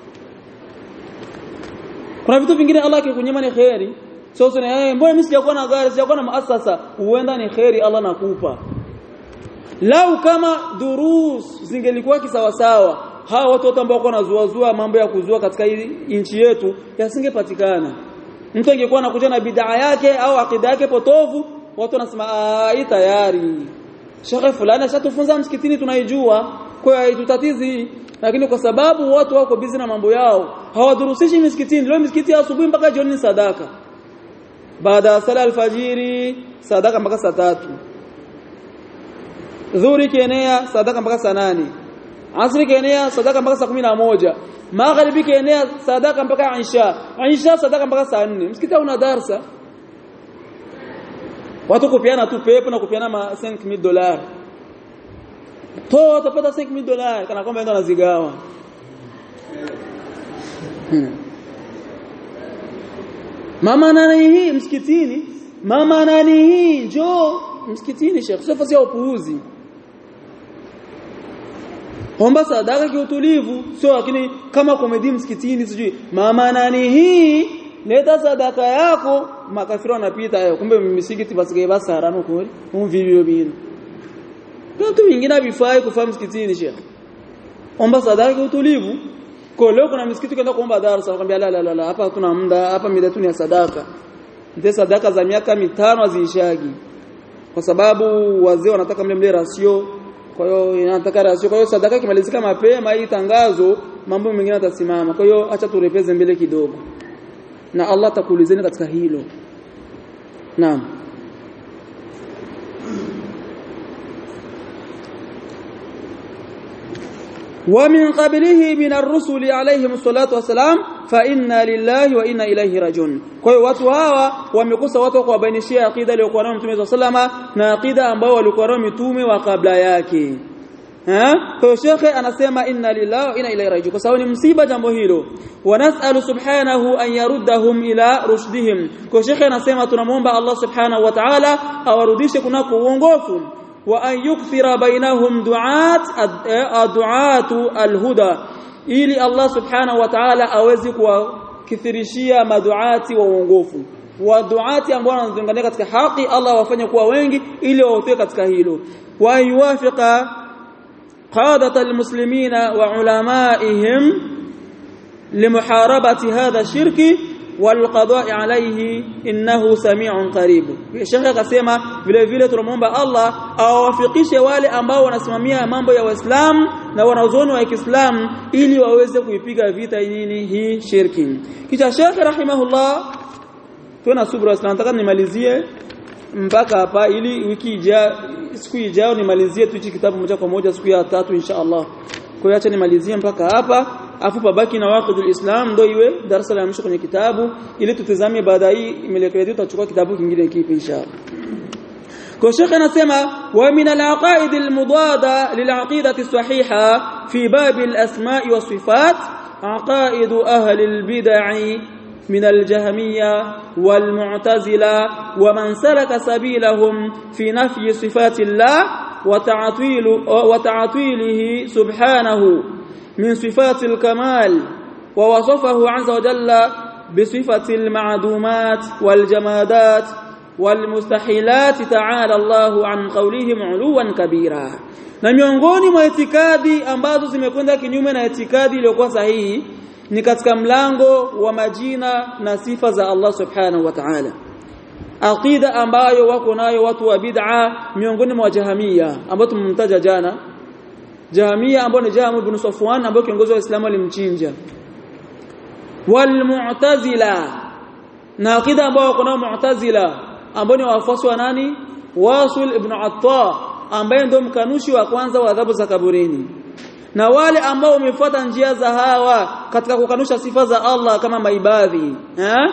kuna vitu vingine Allah akikunyima ni khairi sio so, eh mbona mimi sijakuwa na gari sijakuwa na muasasa huenda ni khairi Allah nakupa lau kama durus zingelikuwa kisawasawa hawa watu wote ambao wanazuazua mambo ya kuzua katika nchi yetu yasingepatikana mtu angekuwa anakuja na bid'a yake au akida yake potovu watu wanasema hii tayari shekhe fulani ashatufunza msikitini tunaijua kwa hiyo tutatizi lakini kwa sababu watu wako busy na mambo yao hawadurusishi misikitini leo misikiti ya asubuhi mpaka jioni ni sadaka baada ya sala alfajiri sadaka mpaka saa tatu dhuhuri kienea sadaka mpaka saa nane asri kienea sadaka mpaka saa kumi na moja magharibi kienea sadaka mpaka isha isha sadaka mpaka saa nne msikiti una darsa watu kupiana tu pepo na kupiana ma 5000 dollars to utapata 5000 dollars kana kwamba ndo anazigawa mama nani hii msikitini mama nani hii njoo msikitini Sheikh sio fasi ya upuuzi omba sadaka kiutulivu sio lakini kama komedi msikitini sijui mama nani hii leta sadaka yako makafiri wanapita hayo kumbe misikiti basike basara no kweli umvivyo bino vitu vingine havifai kufaa msikitini shekhi omba sadaka utulivu kwa leo kuna msikiti kwenda kuomba darasa nakwambia la la la hapa hatuna muda hapa mida tu ni ya sadaka ndio sadaka za miaka mitano haziishagi kwa sababu wazee wanataka mle mle rasio kwa hiyo inataka rasio kwa hiyo sadaka kimalizika mapema hii tangazo mambo mengine yatasimama kwa hiyo acha turepeze mbele kidogo na Allah atakuulizeni katika hilo naam ومن قبله من الرسل عليهم الصلاه والسلام فإنا لله وإنا إليه راجعون kwa hiyo watu hawa wamekosa watu kuwabainishia aqida iliyokuwa nayo Mtume sallama na aqida ambao walikuwa nayo mitume wa kabla yake ha kwa hiyo shekhe anasema inna lillahi wa inna ilaihi rajiun kwa sababu ni msiba jambo hilo wa nas'alu subhanahu an yaruddahum ila rushdihim kwa shekhe anasema tunamuomba Allah subhanahu wa ta'ala awarudishe kunako uongofu وأن يكثر بينهم دعاة دعاة الهدى ili Allah subhanahu wa ta'ala awezi kuwakithirishia maduati wa uongofu wa duati ambao wanazungania katika haki Allah wafanye kuwa wengi ili waotoe katika hilo wa yuwafiqa qadat almuslimina wa ulamaihim limuharabati hadha shirki والقضاء عليه انه سميع قريب Sheikh akasema vile vile tunamwomba Allah awafikishe wale ambao wanasimamia mambo ya Waislamu na wanazuoni wa Kiislamu ili waweze kuipiga vita nini hii shirki kisha Sheikh rahimahullah tuna subra sana nataka nimalizie mpaka hapa ili wiki ijayo siku ijayo nimalizie tu hichi kitabu moja kwa moja siku ya tatu insha Allah kwa hiyo acha nimalizie mpaka hapa afu pabaki na waqidul islam ndio iwe darasa la mwisho kwenye kitabu ili tutizame baada hii imelekea tutachukua kitabu kingine kipi inshallah kwa shekhe anasema wa min al-aqaid al-mudada lil-aqidati as-sahiha fi bab al-asma' wa sifat aqaid ahli al-bid'ah من الجهمية والمعتزلة ومن سلك سبيلهم في نفي صفات الله وتعطيل وتعطيله سبحانه من صفات الكمال ووصفه عز وجل بصفة المعدومات والجمادات والمستحيلات تعالى الله عن قولهم علوا كبيرا na miongoni mwa itikadi ambazo zimekwenda kinyume na itikadi iliyokuwa sahihi ni katika mlango wa majina na sifa za Allah subhanahu wa ta'ala aqida ambayo wako nayo watu wa bid'a miongoni mwa jahamia ambao tumemtaja jana jahamia ambao ni Jahm ibn Safwan ambao kiongozi wa Uislamu alimchinja wal mu'tazila na aqida ambao wako nao mu'tazila ambao ni wafuasi wa nani Wasil ibn Atta ambaye ndio mkanushi wa kwanza wa adhabu za kaburini na wale ambao wamefuata njia za hawa katika kukanusha sifa za Allah kama maibadhi eh?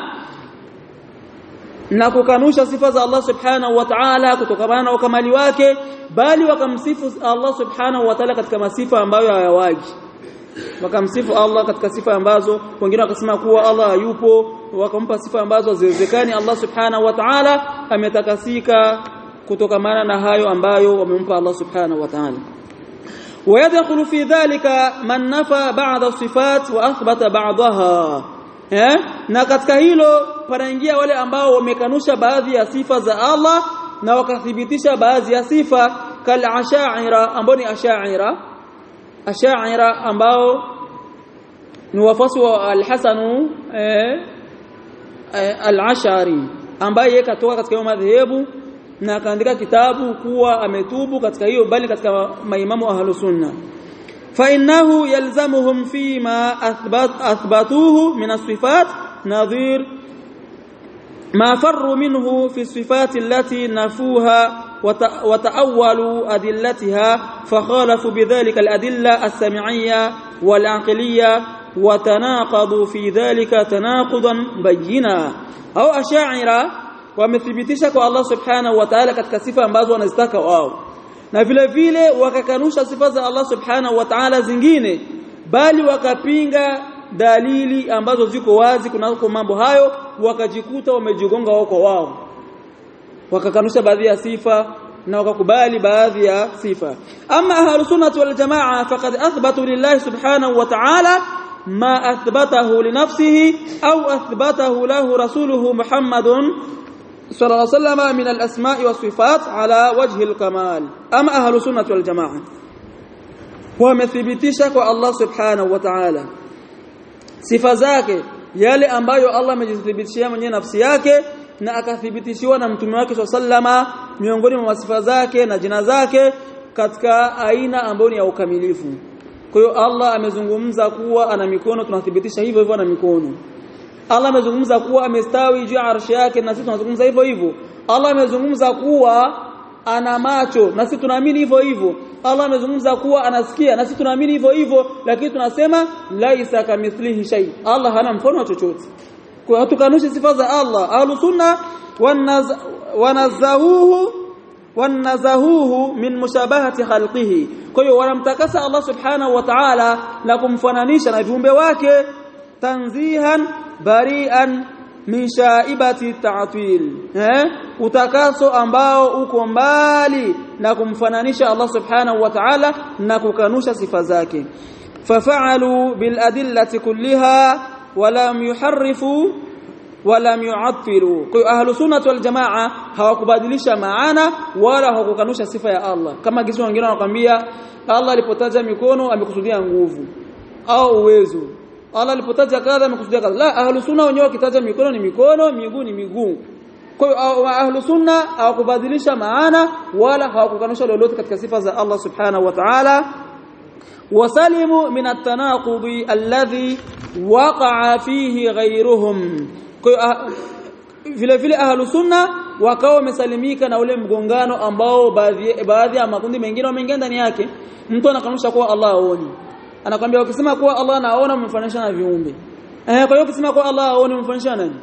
na kukanusha sifa za Allah subhanahu wa ta'ala kutokana na ukamali wake bali wakamsifu Allah subhanahu wa ta'ala katika masifa ambayo hayawaji wakamsifu Allah katika sifa ambazo wengine wakasema kuwa Allah hayupo wakampa sifa ambazo haziwezekani Allah subhanahu wa ta'ala ametakasika kutokamana na hayo ambayo wamempa Allah subhanahu wa ta'ala ويدخل في ذلك من نفى بعض الصفات واثبت بعضها eh na katika hilo panaingia wale ambao wamekanusha baadhi ya sifa za Allah na wakathibitisha baadhi ya sifa kal asha'ira ambao ni asha'ira asha'ira ambao ni wafasi wa al-Hasan eh, al-Ash'ari ambaye katoka katika hiyo madhehebu na akaandika kitabu kuwa ametubu katika hiyo bali katika maimamu ahlu sunna fa innahu yalzamuhum fima athbat athbatuhu min as-sifat nadhir ما فروا منه في الصفات التي نفوها وتأولوا أدلتها فخالفوا بذلك الأدلة السمعية والعقلية وتناقضوا في ذلك تناقضا بينا أو أشاعرة wamethibitisha kwa Allah subhanahu wa ta'ala katika sifa ambazo wanazitaka wao na vile vile wakakanusha sifa za Allah subhanahu wa ta'ala zingine bali wakapinga dalili ambazo ziko wazi kunako mambo hayo wakajikuta wamejigonga wao kwa wao wakakanusha baadhi ya sifa na wakakubali baadhi ya sifa ama ahlus sunnah wal jamaa faqad athbatu lillahi subhanahu wa ta'ala ما أثبته لنفسه أو أثبته له رسوله محمد صلى الله عليه وسلم من الأسماء والصفات على وجه الكمال أما أهل السنة والجماعة wamethibitisha kwa Allah subhanahu wa ta'ala sifa zake yale ambayo Allah amejithibitishia mwenyewe nafsi yake na akathibitishiwa na mtume wake sallama miongoni mwa sifa zake na jina zake katika aina ambayo ni ya ukamilifu kwa hiyo Allah amezungumza kuwa ana mikono tunathibitisha hivyo hivyo ana mikono Allah amezungumza kuwa amestawi juu ya arshi yake na sisi tunazungumza hivyo hivyo Allah amezungumza kuwa ana macho na sisi tunaamini hivyo hivyo Allah amezungumza kuwa anasikia na sisi tunaamini hivyo hivyo lakini tunasema laisa kamithlihi shay Allah hana mfano wa chochote kwa hatukanushi sifa za Allah ahlus sunna wanazahuhu wanazahuhu min mushabahati khalqihi kwa hiyo wanamtakasa Allah subhanahu wa ta'ala na kumfananisha na viumbe wake tanzihan bari'an min shaibati ta'til eh utakaso ambao uko mbali na kumfananisha Allah subhanahu wa ta'ala na kukanusha sifa zake fafa'alu bil adillati kulliha walam yuharrifu walam yu'attilu kwa ahlu sunnah wal jamaa hawakubadilisha maana wala hawakukanusha sifa ya Allah kama kisa wengine wanakuambia Allah alipotaja mikono amekusudia nguvu au uwezo Allah alipotaja kadha amekusudia kadha la ahlu sunna wenyewe wakitaja mikono ni mikono miguu ni miguu kwa hiyo ahlu sunna hawakubadilisha maana wala hawakukanusha lolote katika sifa za Allah subhanahu wa ta'ala wasalimu min at-tanaqudi alladhi waqa'a fihi ghayruhum kwa hiyo vile vile ahlu sunna wakawa wamesalimika na ule mgongano ambao baadhi baadhi ya makundi mengine wameingia ndani yake mtu anakanusha kuwa Allah aoni anakwambia ukisema kuwa Allah anaona umemfananisha na viumbe eh kwa hiyo ukisema kuwa Allah aoni umemfananisha nani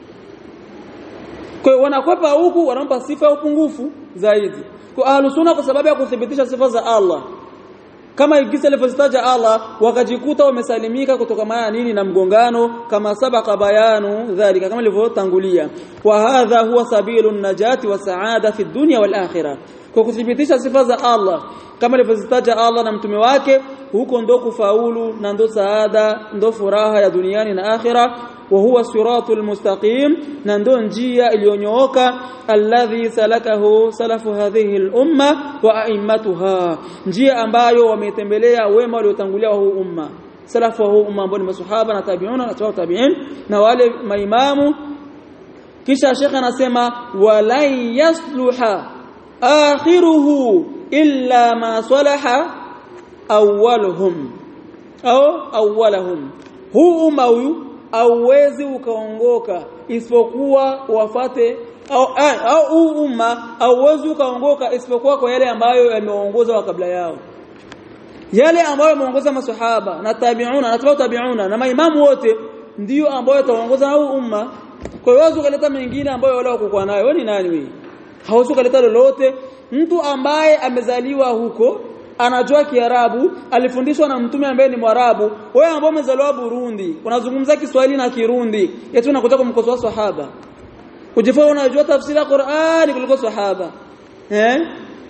kwa hiyo wanakwepa huku wanampa sifa ya upungufu zaidi kwa ahlus sunna kwa sababu ya kuthibitisha sifa za Allah kama igisa alivyozitaja Allah wakajikuta wamesalimika kutoka maana nini na mgongano kama sabaka bayanu dhalika kama ilivyotangulia wa hadha huwa sabilun najati wa saada fi dunya wal akhirah kwa kuthibitisha sifa za Allah kama alivyozitaja Allah na mtume wake huko ndo kufaulu na ndo saada ndo furaha ya duniani na akhira wa huwa siratul mustaqim na ndo njia iliyonyooka alladhi salakahu salafu hadhihi al-umma wa a'immatuha njia ambayo wametembelea wema waliotangulia wa huu umma salafu wa huu umma ambao ni masahaba na tabi'una na tabi'in na wale maimamu kisha shekha anasema walai yasluha akhiruhu illa ma salaha awwaluhum au awwalahum huu umma huyu auwezi ukaongoka isipokuwa wafate au au huu umma auwezi ukaongoka isipokuwa kwa yale ambayo yameongoza wa kabla yao yale ambayo yameongoza maswahaba na tabi'una na tabi'u tabi'una na maimamu wote ndiyo ambayo yataongoza huu umma kwa hiyo wazo kaleta mengine ambayo wale wako nayo wewe ni nani wewe hauwezi kuleta lolote mtu ambaye amezaliwa huko anajua Kiarabu alifundishwa na mtume ambaye ni Mwarabu wewe ambao umezaliwa Burundi unazungumza Kiswahili na Kirundi eti unakuja kumkosoa sahaba ujifaa unajua tafsiri ya Qur'ani kuliko sahaba eh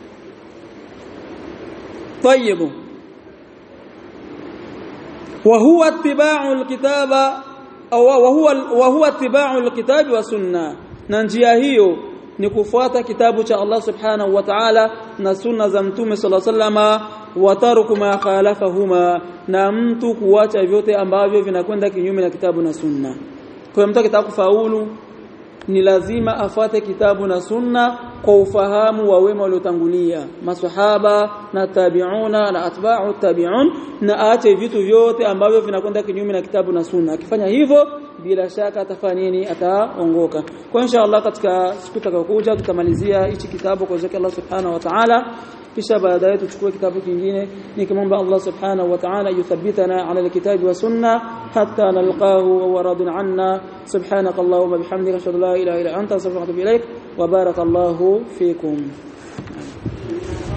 طيب وهو اتباع الكتاب au وهو وهو اتباع الكتاب والسنه na njia hiyo ni kufuata kitabu cha Allah subhanahu wa ta'ala na sunna za mtume sallallahu alaihi wasallama wataruku ma khalafahuma na mtu kuacha vyote ambavyo vinakwenda kinyume na kitabu na sunna kwa mtu akitaka kufaulu ni lazima afate kitabu na sunna kwa ufahamu wa wema waliotangulia maswahaba na tabi'una na atba'u tabi'un na aache vitu vyote ambavyo vinakwenda kinyume na kitabu na sunna akifanya hivyo bila shaka atafanya nini ataongoka kwa insha Allah katika siku itakayokuja tutamalizia hichi kitabu kwa zake Allah subhanahu wa ta'ala kisha baadaye tuchukue kitabu kingine nikimwomba Allah subhanahu wa ta'ala yuthabbitana ala alkitabi wa sunna hatta nalqahu wa radun anna subhanaka allahumma bihamdika ashhadu la ilaha illa anta astaghfiruka wa atubu ilaik wa barakallahu fikum